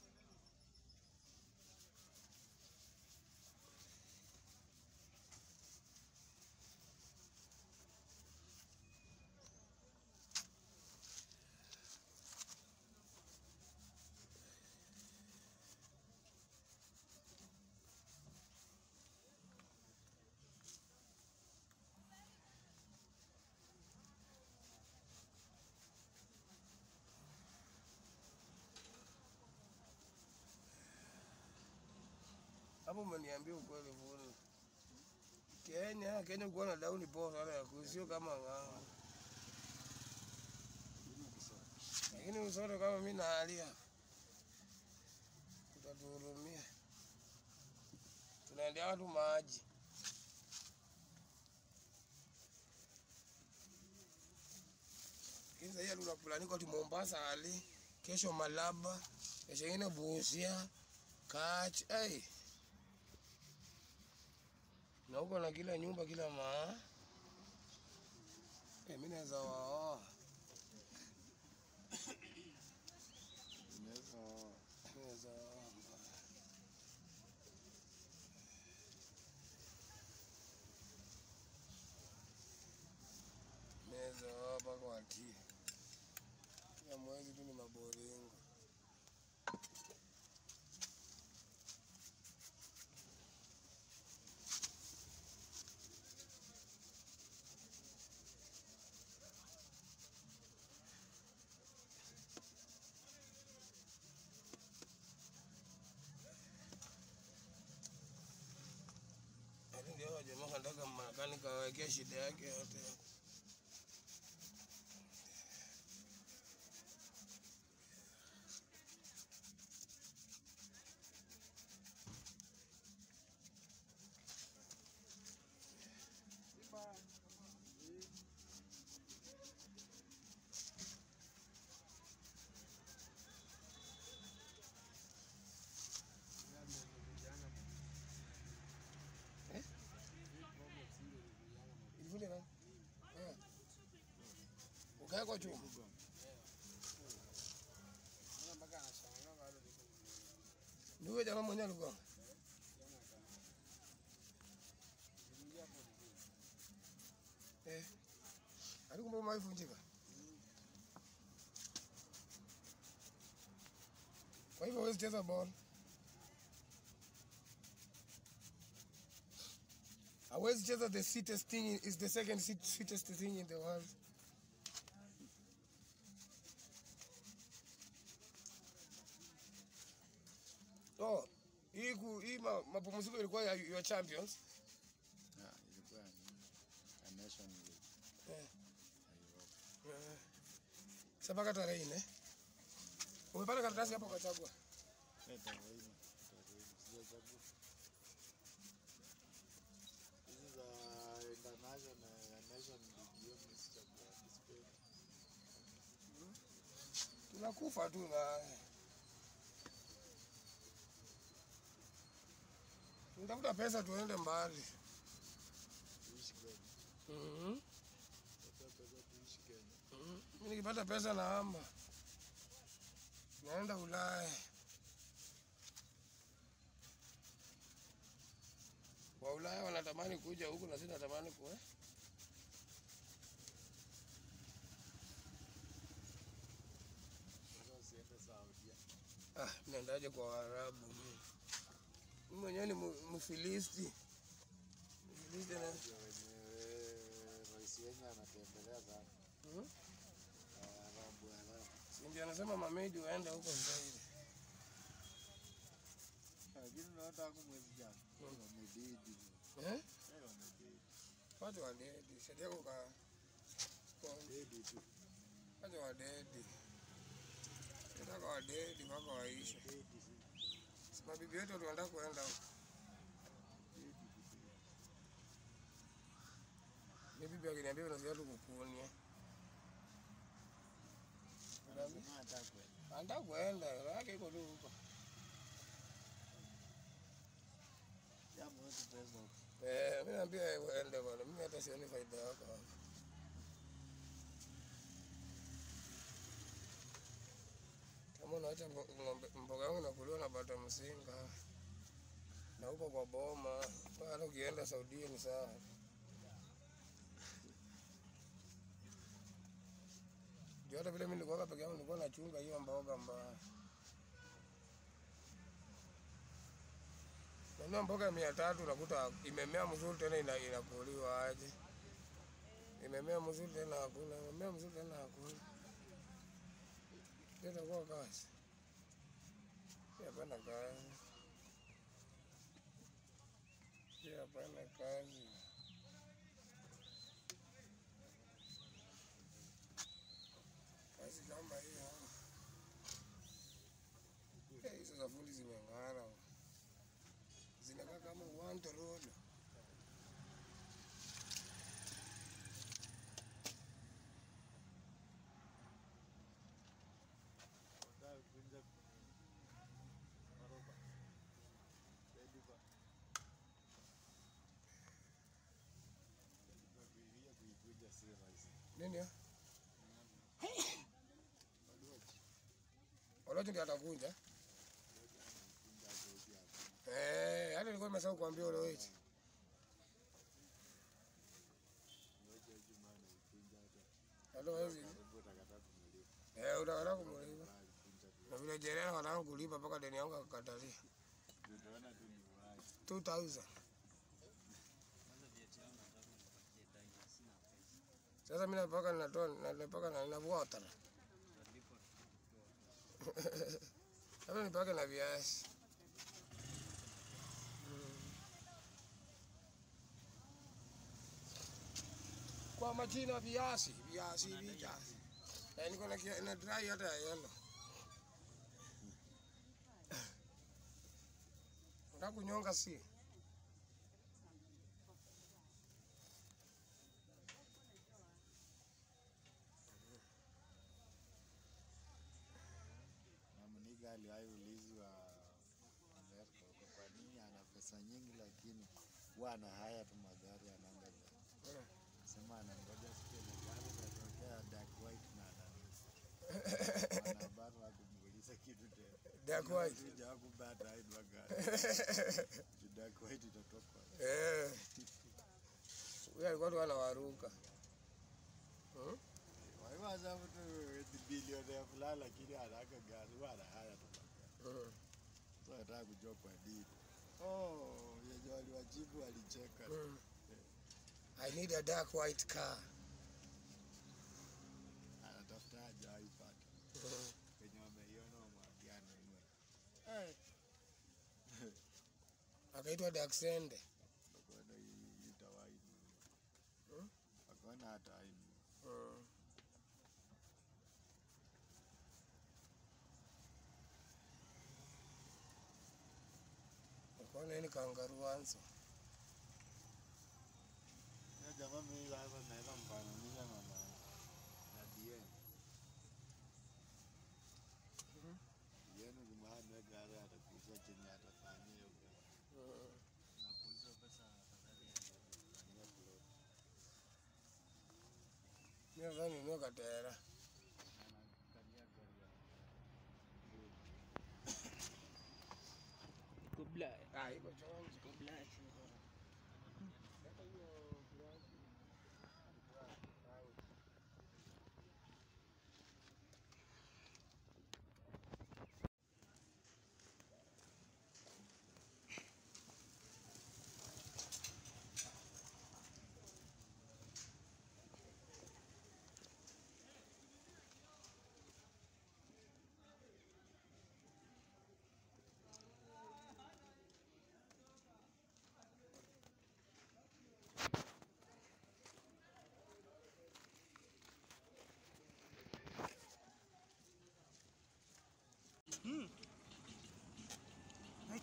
Hapo umeniambia ukweli vuni. Kenya, Kenya kuwa na dauni poa sana ya kusio kama ng'ambo. Lakini usote kama mimi naalia. Utatuhurumia. Tunaendea watu maji. Lakini sasa tunapulanika ati Mombasa ali, kesho Malaba, kesho ingine Busia, Kach, hey. Na huko na kila nyumba kila maa. Eh, mimi naweza waoa. Unaweza oa. Naweza waoa. Naweza waoa mpaka watie. Kila mwezi tu ni maboringo. Lakini ndio hao jamaa kanataka Marekani kawekea shida yake yote. Ilivunja nani? Eh. Ukawekwa chuma. Ni huyo jamaa mwenyewe alikuwa. Eh. Alikumbe maivunjika. Kwa hivyo huwezi cheza ball. Hawezi cheza the sweetest thing is the second sweet- sweetest thing in the world. Oh, hii ku- hii ma- mapumziko ilikuwa ya your champions. Ah, ilikuwa ni a nation league. Eh. Ya Europe. Eh. Sasa mpaka tarehe nne. Umepata karatasi hapo ukachagua. Eh, tarehe nne, tarehe nne, sijachagua. Hizi za international ya nation league hiyo mimi sichagua, sipendi. Tunakufa tu na Tunatafuta pesa tuende mbali. Tuishi Kenya. Mhm. Tafuta pesa tuishi Kenya. Mhm. Mimi nikipata pesa nahama. Naenda Ulaya. Wa Ulaya wanatamani kuja huku na sisi natamani kuwe. Sasa usiende Saudia. Ah, naendaje kwa Waarabu? mimi? Mimi mwenyewe ni mu- Mfilisti. Mfilisti na Ndio wenyewe rais wenye anatembelea sana. Mhm. Waarabu, Waarabu. si ndio anasema mamedi waende huko zaidi. Lakini unaona tangu mwezi jana wamededi. Eh? Eh, wamededi. Watu wadedi, saidia kuka Dedi tu. watu wadedi. Nataka wadedi mpaka waishe. Dedi tu. Si mabibi wetu tunaenda kuenda huko. Dedi tu. Ni bibi akiniambia unasikia tu kukunia. Anasema hata kwenda. Anataka kuenda, roho yake iko tu huko. Jamaa wetu pesa huko. Eh, mimi naambia yeye uende bwana. Mimi hata sioni faida yako hapo. Kama unaacha mbo- ng'ombe mboga yangu nakuliwa na bata msinga na huko kwa boma, hata ukienda Saudia ni sawa. Ndio hata vile mimi nilikuwa peke yangu nilikuwa nachunga hiyo mboga mbaya. Nanua mboga ya mia tatu unakuta imemea mzuri tena ina, inakuliwa aje? Imemea mzuri tena hakuna, imemea mzuri tena hakuna. Ndio itakuwa kazi. Hii Hapana kazi. Hii Hapana kazi. Kazi kama hiyo. Eh, Hizo za fundi zimeng'ara zinakaa kama uwanja road. Wanataka kukunja maroba. Dedi ba. Dedi ba kuiria kuikunja si rahisi. Nini ya? Waluaji. Olocho ndiye atakunja. Kunja zoezi hapo. Eh, hata nilikuwa nimesahau kuambia Olocho. Ngoja Juma anaikunja hata. Hata hawezi. Karibu utakataa kumulipa. Eh, utakata kumulipa. Bali kunja tu. Na vile jerena wanataka kulipa mpaka deni yangu akakatalia. Utaona tu ni uhai. 2000. Sasa mimi napaka ninatoa napaka na ninavua otara. Hapa nipake na viazi. Kwa majina viazi, viazi, viazi. Eh, niko na kia- na dry hata ya yellow. Unataka kunyonga si? Na Muniga aliwahi ulizwa Amerika huko kwa nini ana pesa nyingi lakini huwa ana haya tu magari anaangalia. Sema anangoja siku ile gari itatokea dark white na nani. Wanahabari wakumuuliza kitu tena. Dark white. Kuja hakubata hii magari. Juu dark white itatoka. Eh. Huyo alikuwa tu anawaruka. Hmm? Waiwaza mtu ni bilionea fulani lakini anaka gari huwa ana haya tu magari. Hmm. So nataka kujua kwa nini. Oh, yenye waliwajibu walicheka. Hmm. I need a dark white car. Anatafuta haja haipata. Hmm. Wenye wameiona wamwambia anunue. Akaitwa Daxende. Wakaona hii itawahi nunua. Hmm? Wakaona hata hainunua. Hmm. Akaona hii ni kangaroo answer. Ya jamaa mimi sasa naweza mfananisha na na na DM. Mhm. DM ni maana gari atakuja chenye atafanyia hiyo gari. Hmm. Na kuuza pesa afadhali ya plot. Mimi nadhani ninunue katera. Anakalia gari ya Kubla. Ah, iko chonjo. Kubla. Hata hiyo kiasi.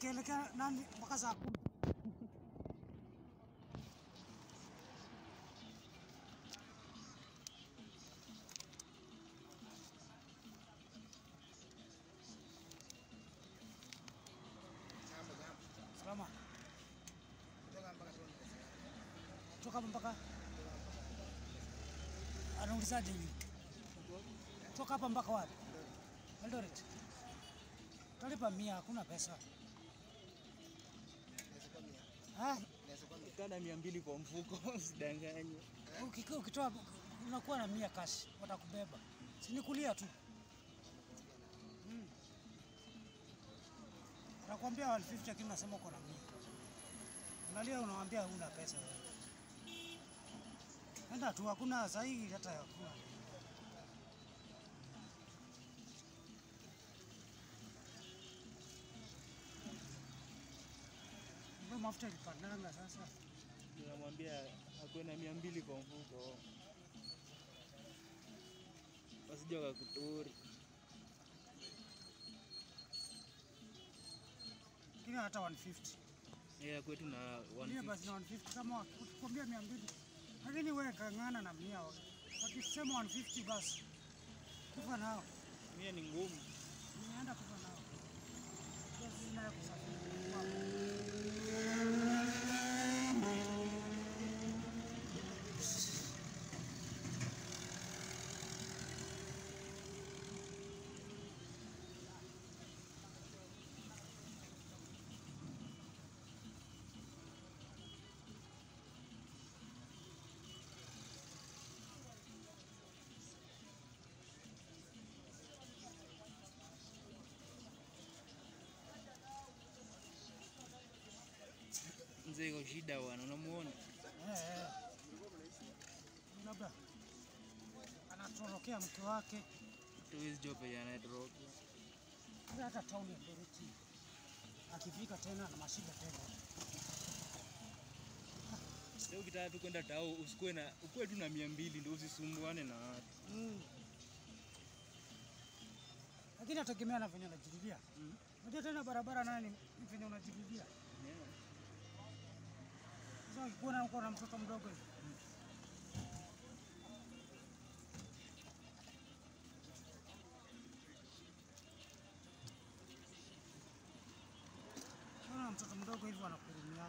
ikielekea nani mpaka saa kumi. Salama. Kutoka hapa mpaka anaulizaje hivi? Toka hapa mpaka wapi? Eldoret. Talipa mia, hakuna pesa. Ah, Kana mia mbili kwa mfuko, usidanganye. ukiki- ukitoa unakuwa na mia cash, watakubeba. Si ni kulia tu. Mm. Nakwambia 150 lakini nasema uko na mia. Angalia unawambia huna pesa wewe. Enda tu, hakuna sahihi hata hakuna. Mbona mafuta ilipandanga sasa? Namwambia akuwe na mia mbili kwa mfuko, wasije wakakuturi. Kile hata 150. Yeye kwetu na Mia 150. basi na 150 kama wakikwambia 200. Lakini wewe kang'ana na mia. Wakisema 150 basi kufa nao. Mia ni ngumu. Nimeenda kufa nao. Basi naye kusafiri. Mzee iko shida bwana, unamuona? Eh, eh. Labda anatorokea mke wake Tuwezi jua penye anatoroka. Hata hata tauni ya Bereti akifika tena na mashida tena. Leo ukitaka tu kwenda tao, usikuwe na ukuwe tu na mia mbili ndio usisumbuane na watu. Mm. Lakini ategemea na venye unajirudia. Unajua tena barabara nayo ni ni venye unajirudia. Sasa ukikuwa na uko na mtoto mdogo hivi. Ukiwa na mtoto mdogo hivi wanakurumia.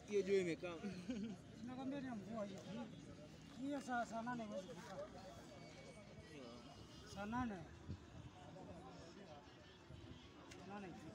hiyo jua imekaa. Nakwambia ni mvua hiyo. Hiyo saa saa nane huwezi kufika. Saa nane. Saa nane ifike.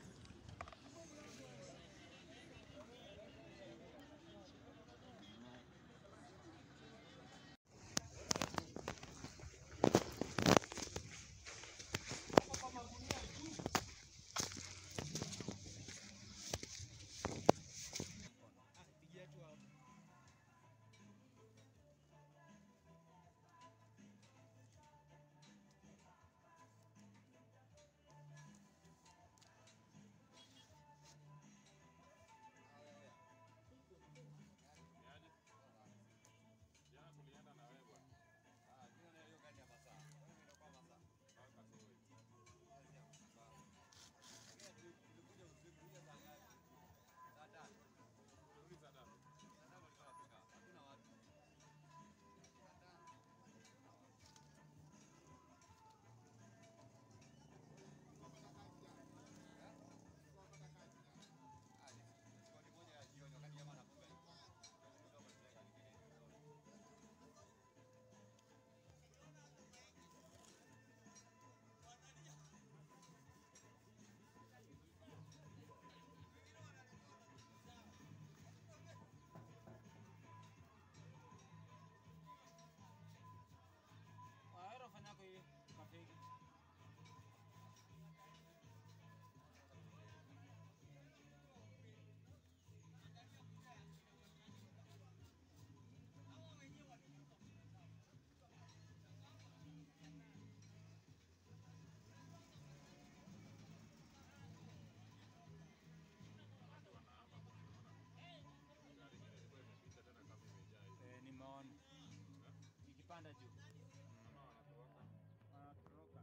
Waero fanya kwa hivi kafegi. Eh, nimeona ikipanda juu wanatoroka.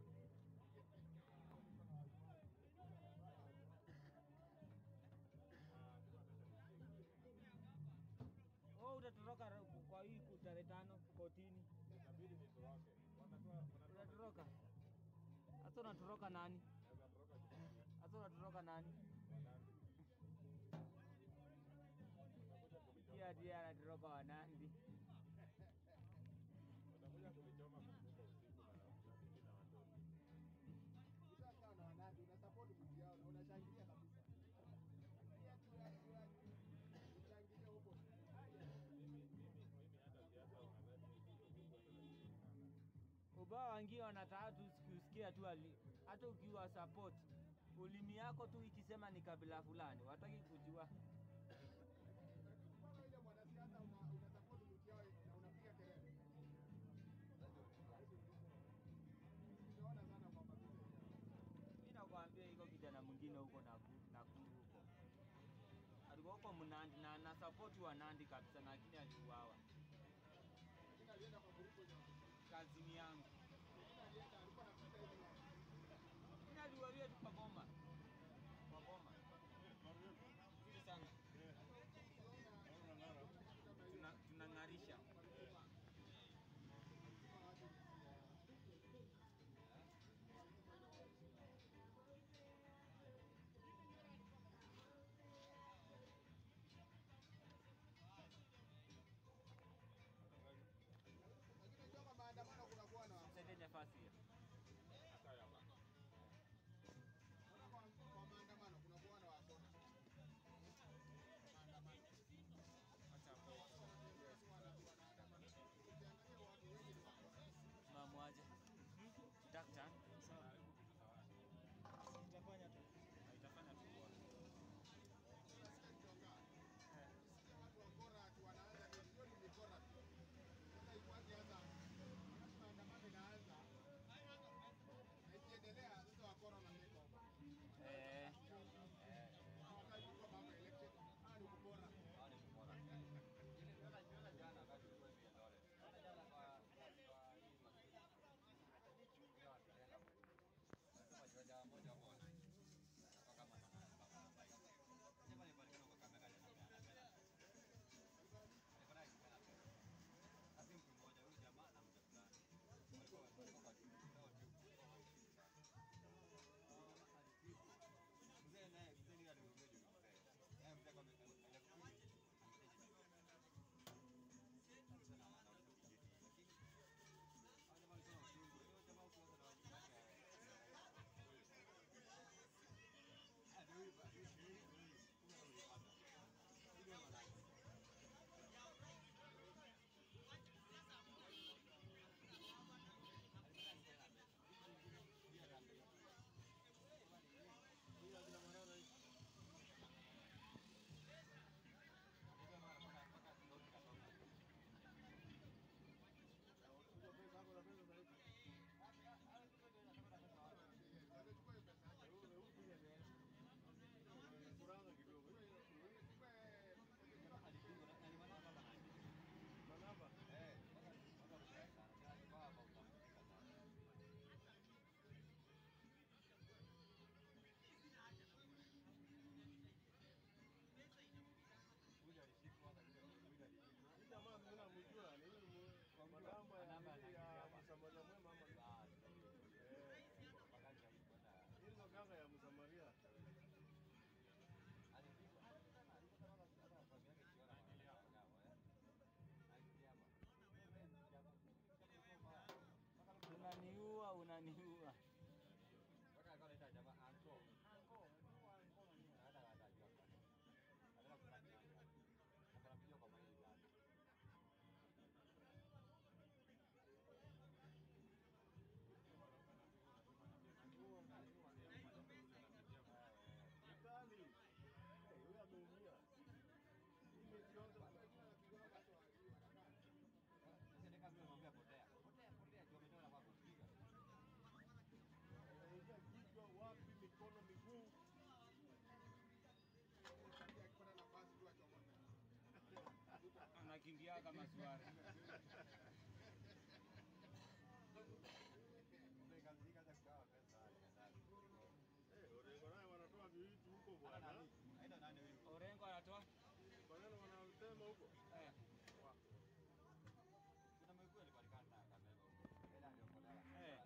Oh, utatoroka ra- kwa hii ku- tarehe tano kotini. Utatoroka hasa, unatoroka nani? Hasa unatoroka nani? Pia ndiye anatoroka Wanandi. Ukishakaa na wanandi unasupport mtu yao na unashangilia kabisa. Ushangilie huko. ubao wangie wanataka tu kusikia tu ali- hata ukiwa support ulimi yako tu ikisema ni kabila fulani, wataki kujua. Kama ile mwanasiasa una unasupport mtu yao na unapiga kelele. Unaona sana kwa kabisa. Mimi nakwambia iko kijana mwingine huko Nakuru Nakuru huko alikuwa huko Mnandi na na support wa Nandi kabisa, lakini aliuawa. Lakini alienda kwa grupu ile. Kazini yangu Lakini alienda alikuwa anapita hivi. mimi aliualia tu kwa boma kwa boma vizuri sana, tuna tunang'arisha Lakini toka maandamano kunakuwa na msaidie nafasi hiyo. Unaona kwa pia kama swara. Eh, Orengo naye wanatoa vitu huko bwana. Orengo anatoa Maneno wanasema huko. eh. Eh.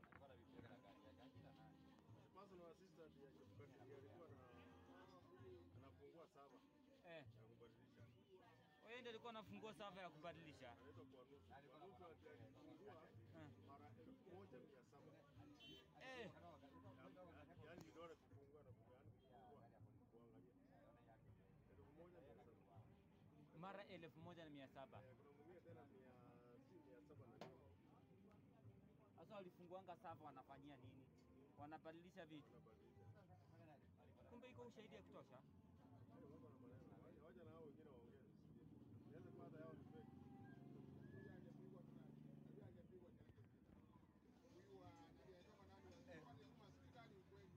Personal assistant ya Chebukati alikuwa na anafungua sava Eh. ya kubadilisha. Wewe ndio alikuwa anafungua sava ya kubadilisha. Anaitwa kwa nusu. Kwa nusu alifungua Eh. mara elfu moja mia saba. Eh. Ya- Yaani vidole kufungua na kufungua, yaani kufungua kuangalia. Elfu moja mia saba. Mara elfu moja na mia saba. Eh, Kuna mwingine tena mia si mia saba na nne. Sasa walifunguanga sava wanafanyia nini? Wanabadilisha vitu. Kumbe iko ushahidi ya kutosha. Eh, wako na maneno. Wacha- Wacha na hao wengine waongee. Inaweza kuwa hata yao ni fake. Huyu angepigwa tu nani? Huyu angepigwa ni angepigwa. Huyu wa nani anatoka nani wa kwani huyu masikika ni ukweli.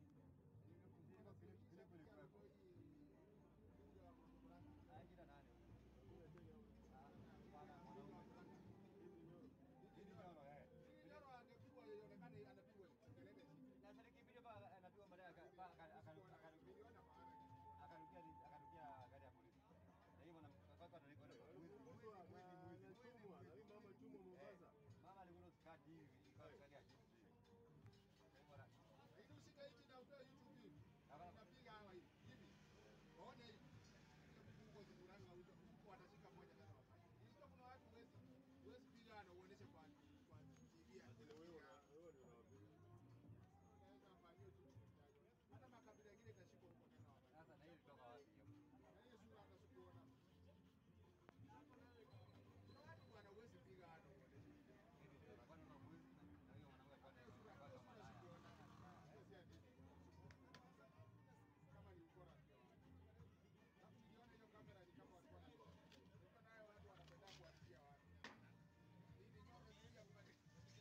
Nyoro angepigwa ionekane anapigwa kelele shida. Anachumwa, na huyu mama chumwa Mombasa. Lakini ushike hichi na utoe YouTube hivi. Unapiga hawa hivi. Hivi. Waone hivi. Ile mfungo zimuranga huko watashika moja tena wafanye. Hizo kuna watu huwezi huwezi piga na uoneshe kwa kwa TV ya Lakini wewe una- wewe ndio unawapiga. Unaweza fanyia tu. Hata makabila mengine itashikwa huko tena wafanye. Sasa na hiyo kutoka wapi? Na hiyo sura hata sikuona. Kuna watu bwana huwezi piga hata uoneshe. Kama ni ukora pia. Alafu niliona hiyo kamera ni kama walikuwa na Nilikuwa nayo watu wanapenda kuwatia watu. Hivi nyoro sija kupata.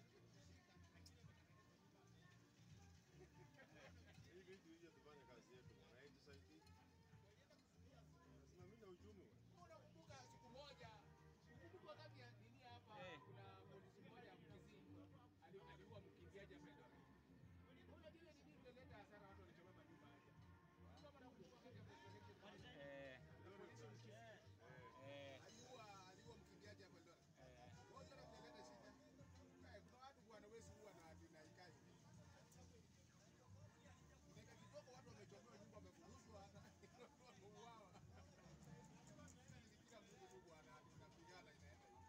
Hii vitu hije tufanye kazi yetu bwana, haitusaidii. Tunasimamia uchumi bwana. Unakumbuka siku moja ukumbuka wakati ya nini hapa Eh. kuna polisi mmoja Mkisii ali- aliua mkimbiaji hapa Eldoret. Unajua ile nini imeleta hasara watu walichoma majumba haya. Kama nakumbuka wakati ya president Eh. polisi Mkisii Eh. aliua aliua mkimbiaji hapa Eldoret. Eh. Wao ndio wanaleta shida. Eh, kuna watu bwana wewe huwa na na ikai. Dakika kidogo watu wamechomewa nyumba wamefuruzwa hata watu wameuawa. Kila mtu tu bwana tunapigana inaenda hivi.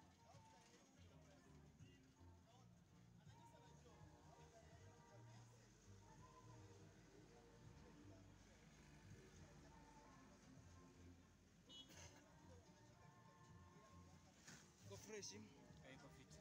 Iko fresh. Eh, iko fit.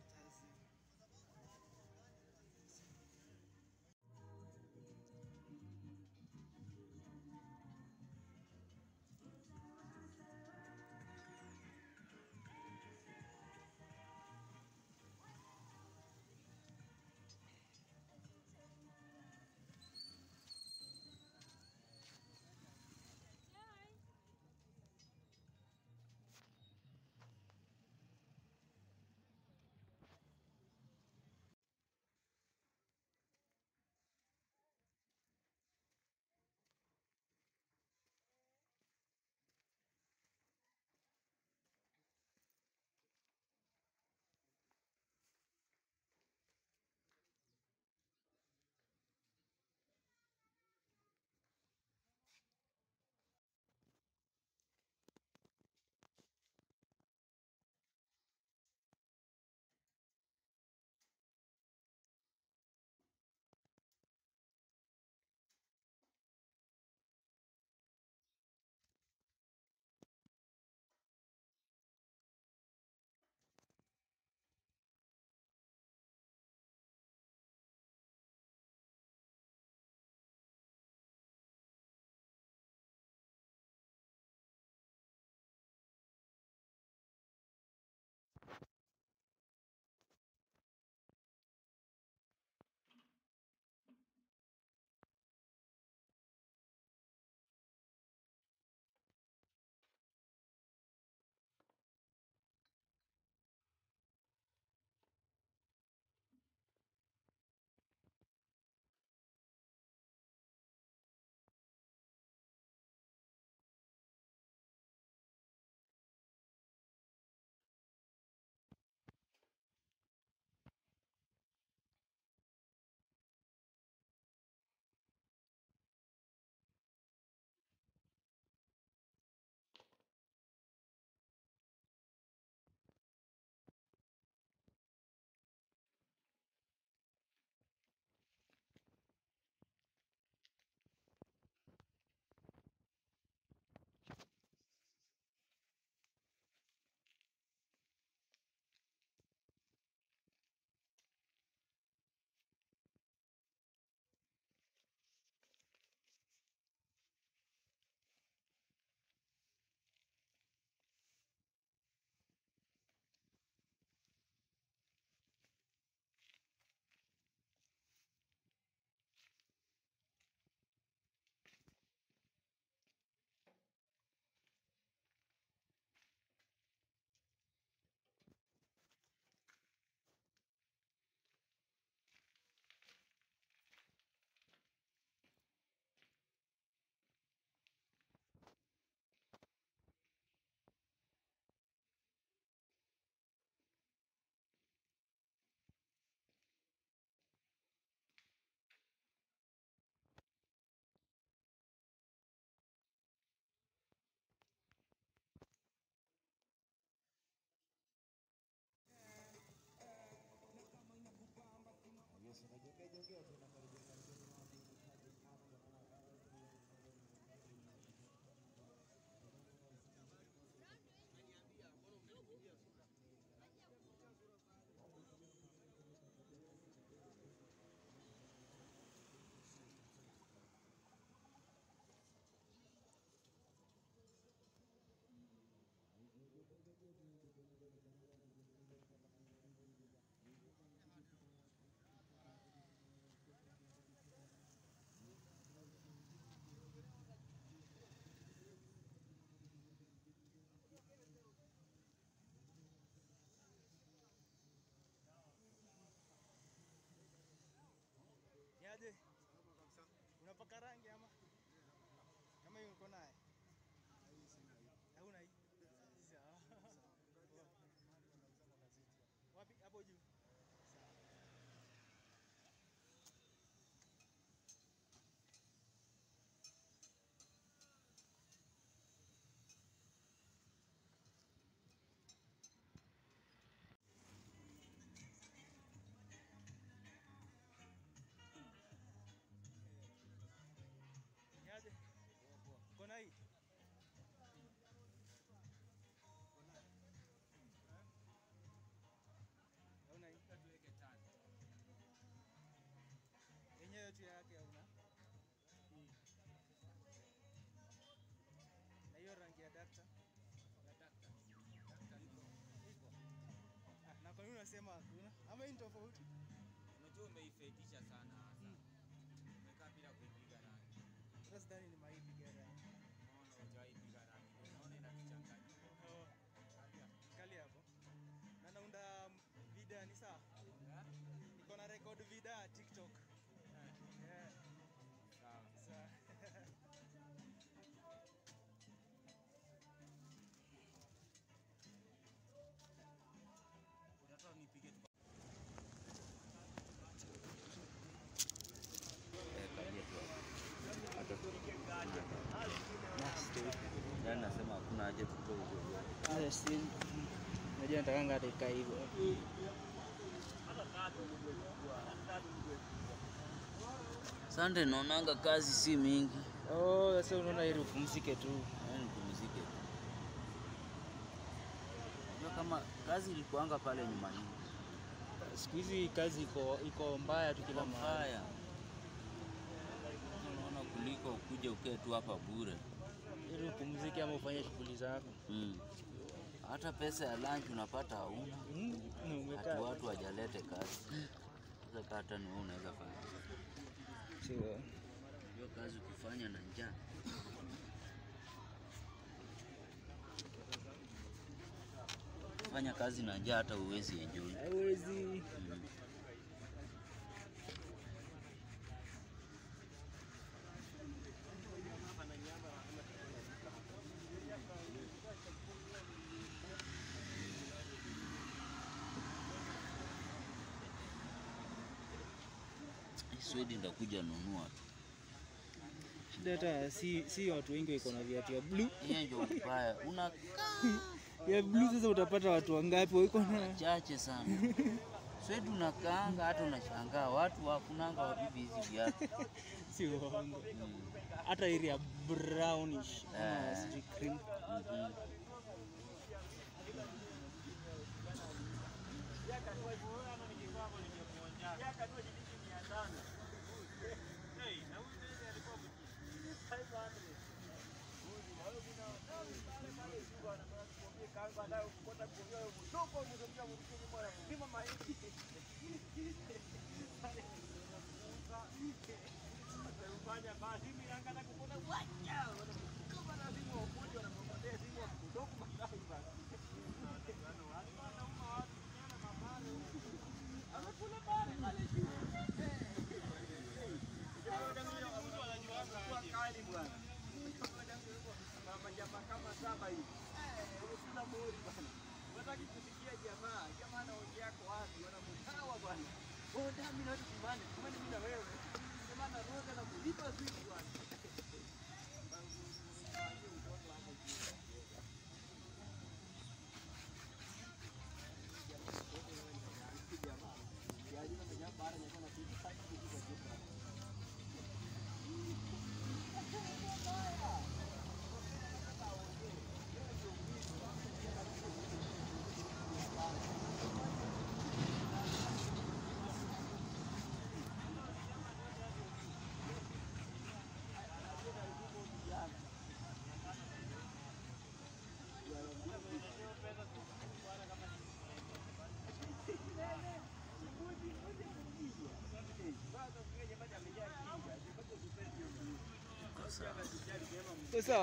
viatu yake hauna hii na hiyo rangi ya dakta iko ah, na kwa nini unasema hakuna ama hii ni tofauti Unajua umeifekisha sana hasa. Umekaa bila kuipiga rangi. hata sidhani ni maipiga rangi Unaona hujaipiga rangi. Unaona inatuchanganya. Oh, kali hapo na naunda vida ni sawa niko na record vida tiktok yeah. Sawa. Sawa. Unataka nipige tu. Yaani nasema hakuna haja tutoe huko. Hata si najua natakanga hata ikae hivyo. Sande, naonanga kazi si mingi. Oh, sasa unaona heri upumzike tu. Yaani nipumzike tu. Ndio kama kazi ilikuanga pale nyuma nyuma. Siku hizi kazi iko iko mbaya tu kila mahali. Mbaya. Unaona kuliko ukuje ukae tu hapa bure. Heri upumzike ama ufanye shughuli zako. Mm. Hata pesa ya lunch unapata hauna. Mm, Hati umekaa. watu wajalete kazi. Sasa hata ni wewe unaweza fanya. Sio. Hiyo kazi ukifanya na njaa. Fanya kazi na njaa hata uwezi enjoy. Haiwezi. Mm. Hii Swedi ndakuja nunua tu. Shida hata si si watu wengi wako na viatu ya blue. Hiyo ndio mbaya. Una Ya blue sasa utapata watu wangapi wako na chache sana. Swedi unakaanga hata unashangaa watu wakunanga wabibi hizi viatu. si uongo. Mm. Hata ile ya brownish ama Eh. sijui cream. Mhm. Sasa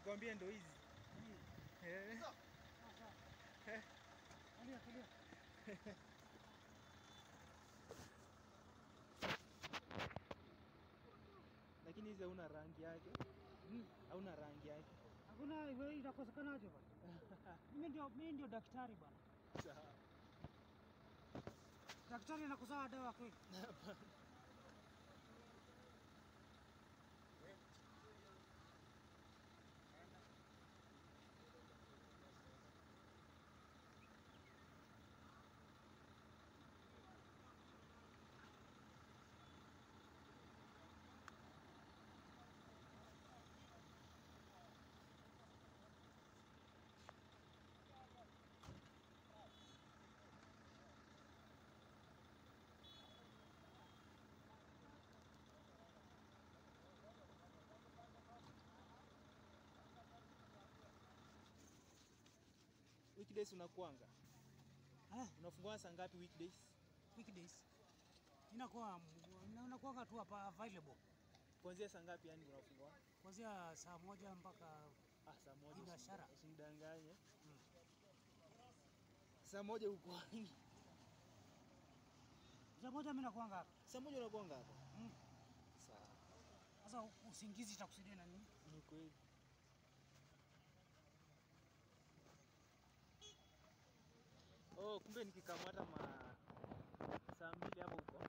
Nilikwambia ndo hizi. Eh. Eh. Kalia, kalia. Lakini hizi hauna rangi yake. Hauna rangi yake. Hakuna wewe inakosekanaje bwana? Mimi ndio mimi ndio daktari bwana. Sawa. Daktari anakusawa dawa kweli? Weekdays unakuanga? Eh, Unafungua saa ngapi weekdays? weekdays. Inakuwa unakuwa tu hapa available. Kuanzia saa ngapi yani unafungua? Kuanzia saa moja mpaka Ah, saa moja. Hii biashara. usi- Usinidanganye. Saa moja uko wapi? saa moja mimi nakuanga hapa. Saa moja unakuanga hapa? Mm. Sawa. Sasa usingizi itakusaidia na nini? Ni kweli. Oh, kumbe nikikamata ma saa mbili hapo huko.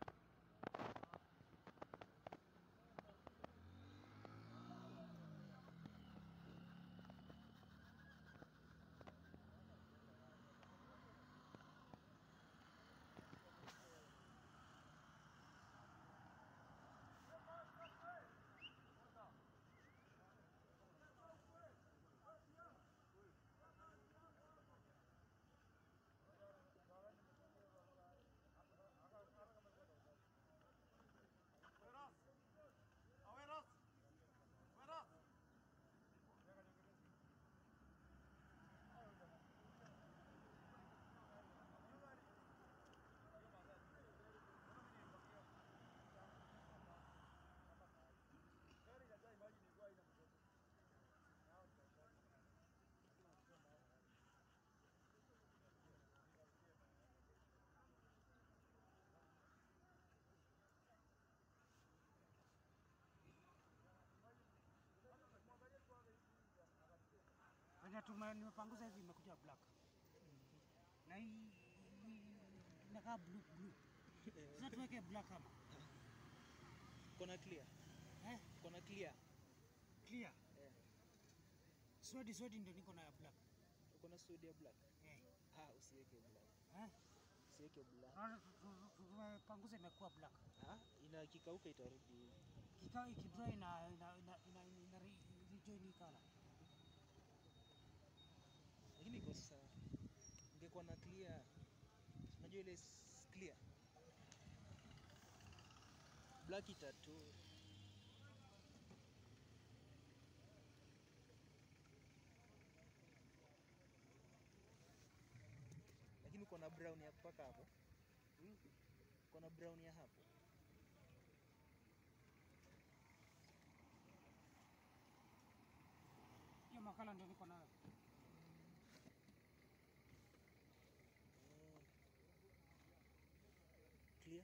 Venye tume nimepanguza hivi imekuja black. Na hii hii inakaa blue blue. Sasa tuweke black kama. Kona clear. Eh? Kona clear. Clear. Eh. Swedi swedi ndio niko na ya black. Uko na suede ya black? Eh. Ah, usiweke black. Eh? Usiweke black. Naona tu- tu- tu- tumepanguza imekuwa black. Ah, ina kikauka itarudi. Kikao ikidry ina ina ina ina, ina re- rejoin hii color. Lakini iko sawa. Ingekuwa na clear. Unajua ile s- clear. Black itatu. Lakini uko na brown ya kupaka hapo. Uko na brown ya hapo. Hiyo makala ndio niko nayo. Clear.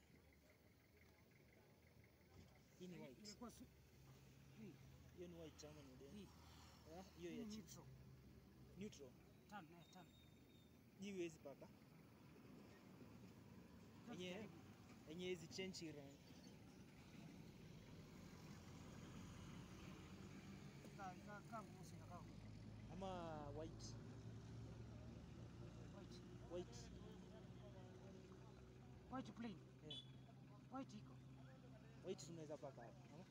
Hii ni white. Ilikuwa su- hii Hiyo ni white ama ni hii. Ah, hiyo Hii ya ni chini. neutral. Neutral. Tan eh tan. Hii huwezi paka. Yenye yenye hizi change rangi. Ka ka ka mweusi na ka Ama white. white. White. White plain. Yeah. White iko. White tunaweza paka hapo. ama?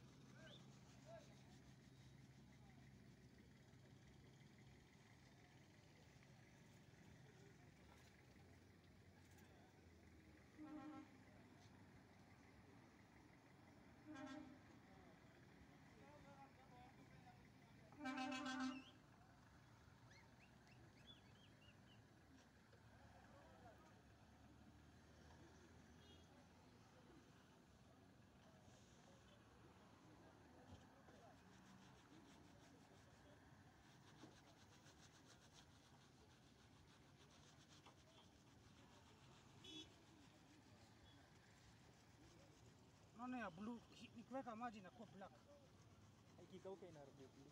Naona ya blue nikiweka maji inakuwa black. Ikikauka inarudi blue.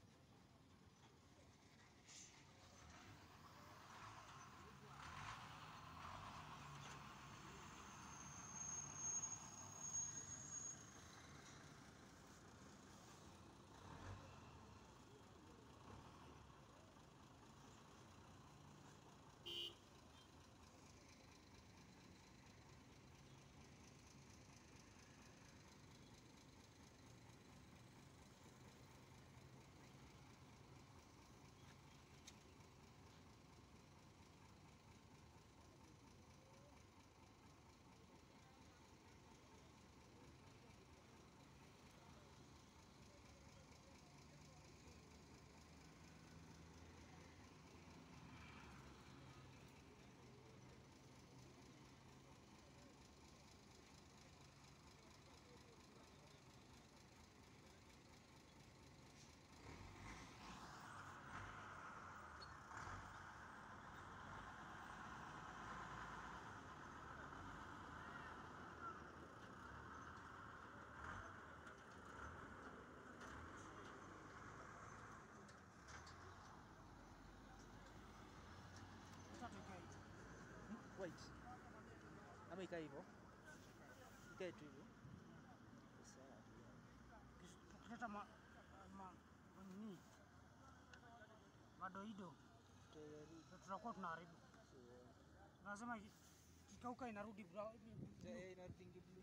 White. Ama ikae hivyo. Ikae tu hivyo. Sawa. Tukileta ma, ma, nini madoido ndio tutakuwa tunaharibu. Nasema kikauka inarudi brown. Eh, inarudi blue.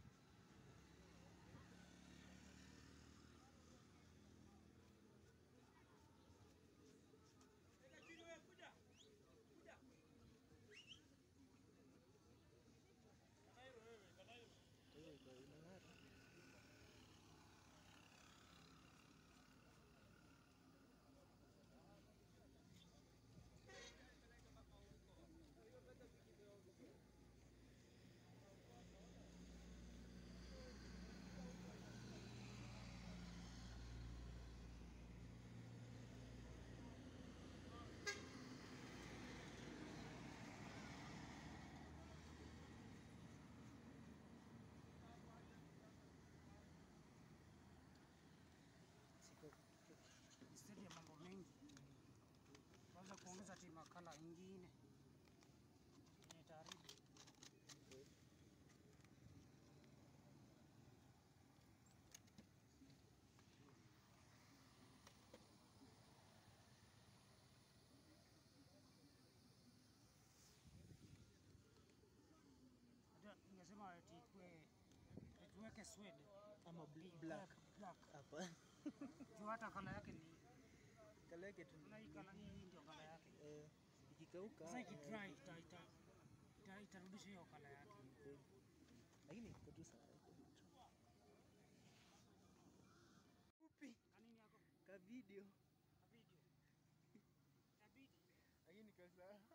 Instead ya mambo mengi, kwanza kuongeza ti makala ingine yenye itaharibu. Hata Ningesema ati ikue tuweke suede Ama bl- Black. black. black. Hapa. Juu hata kala yake ni Kala yake tu. na hii kala hii ndio kala yake. Eh, ikikauka. Sasa eh, ikidry ita, ita, ita, itarudisha hiyo kala yake. kweli. Lakini iko tu sawa. iko tu. Fupi. Kanini yako? Ka video. Video. Itabidi. Lakini kwa sawa.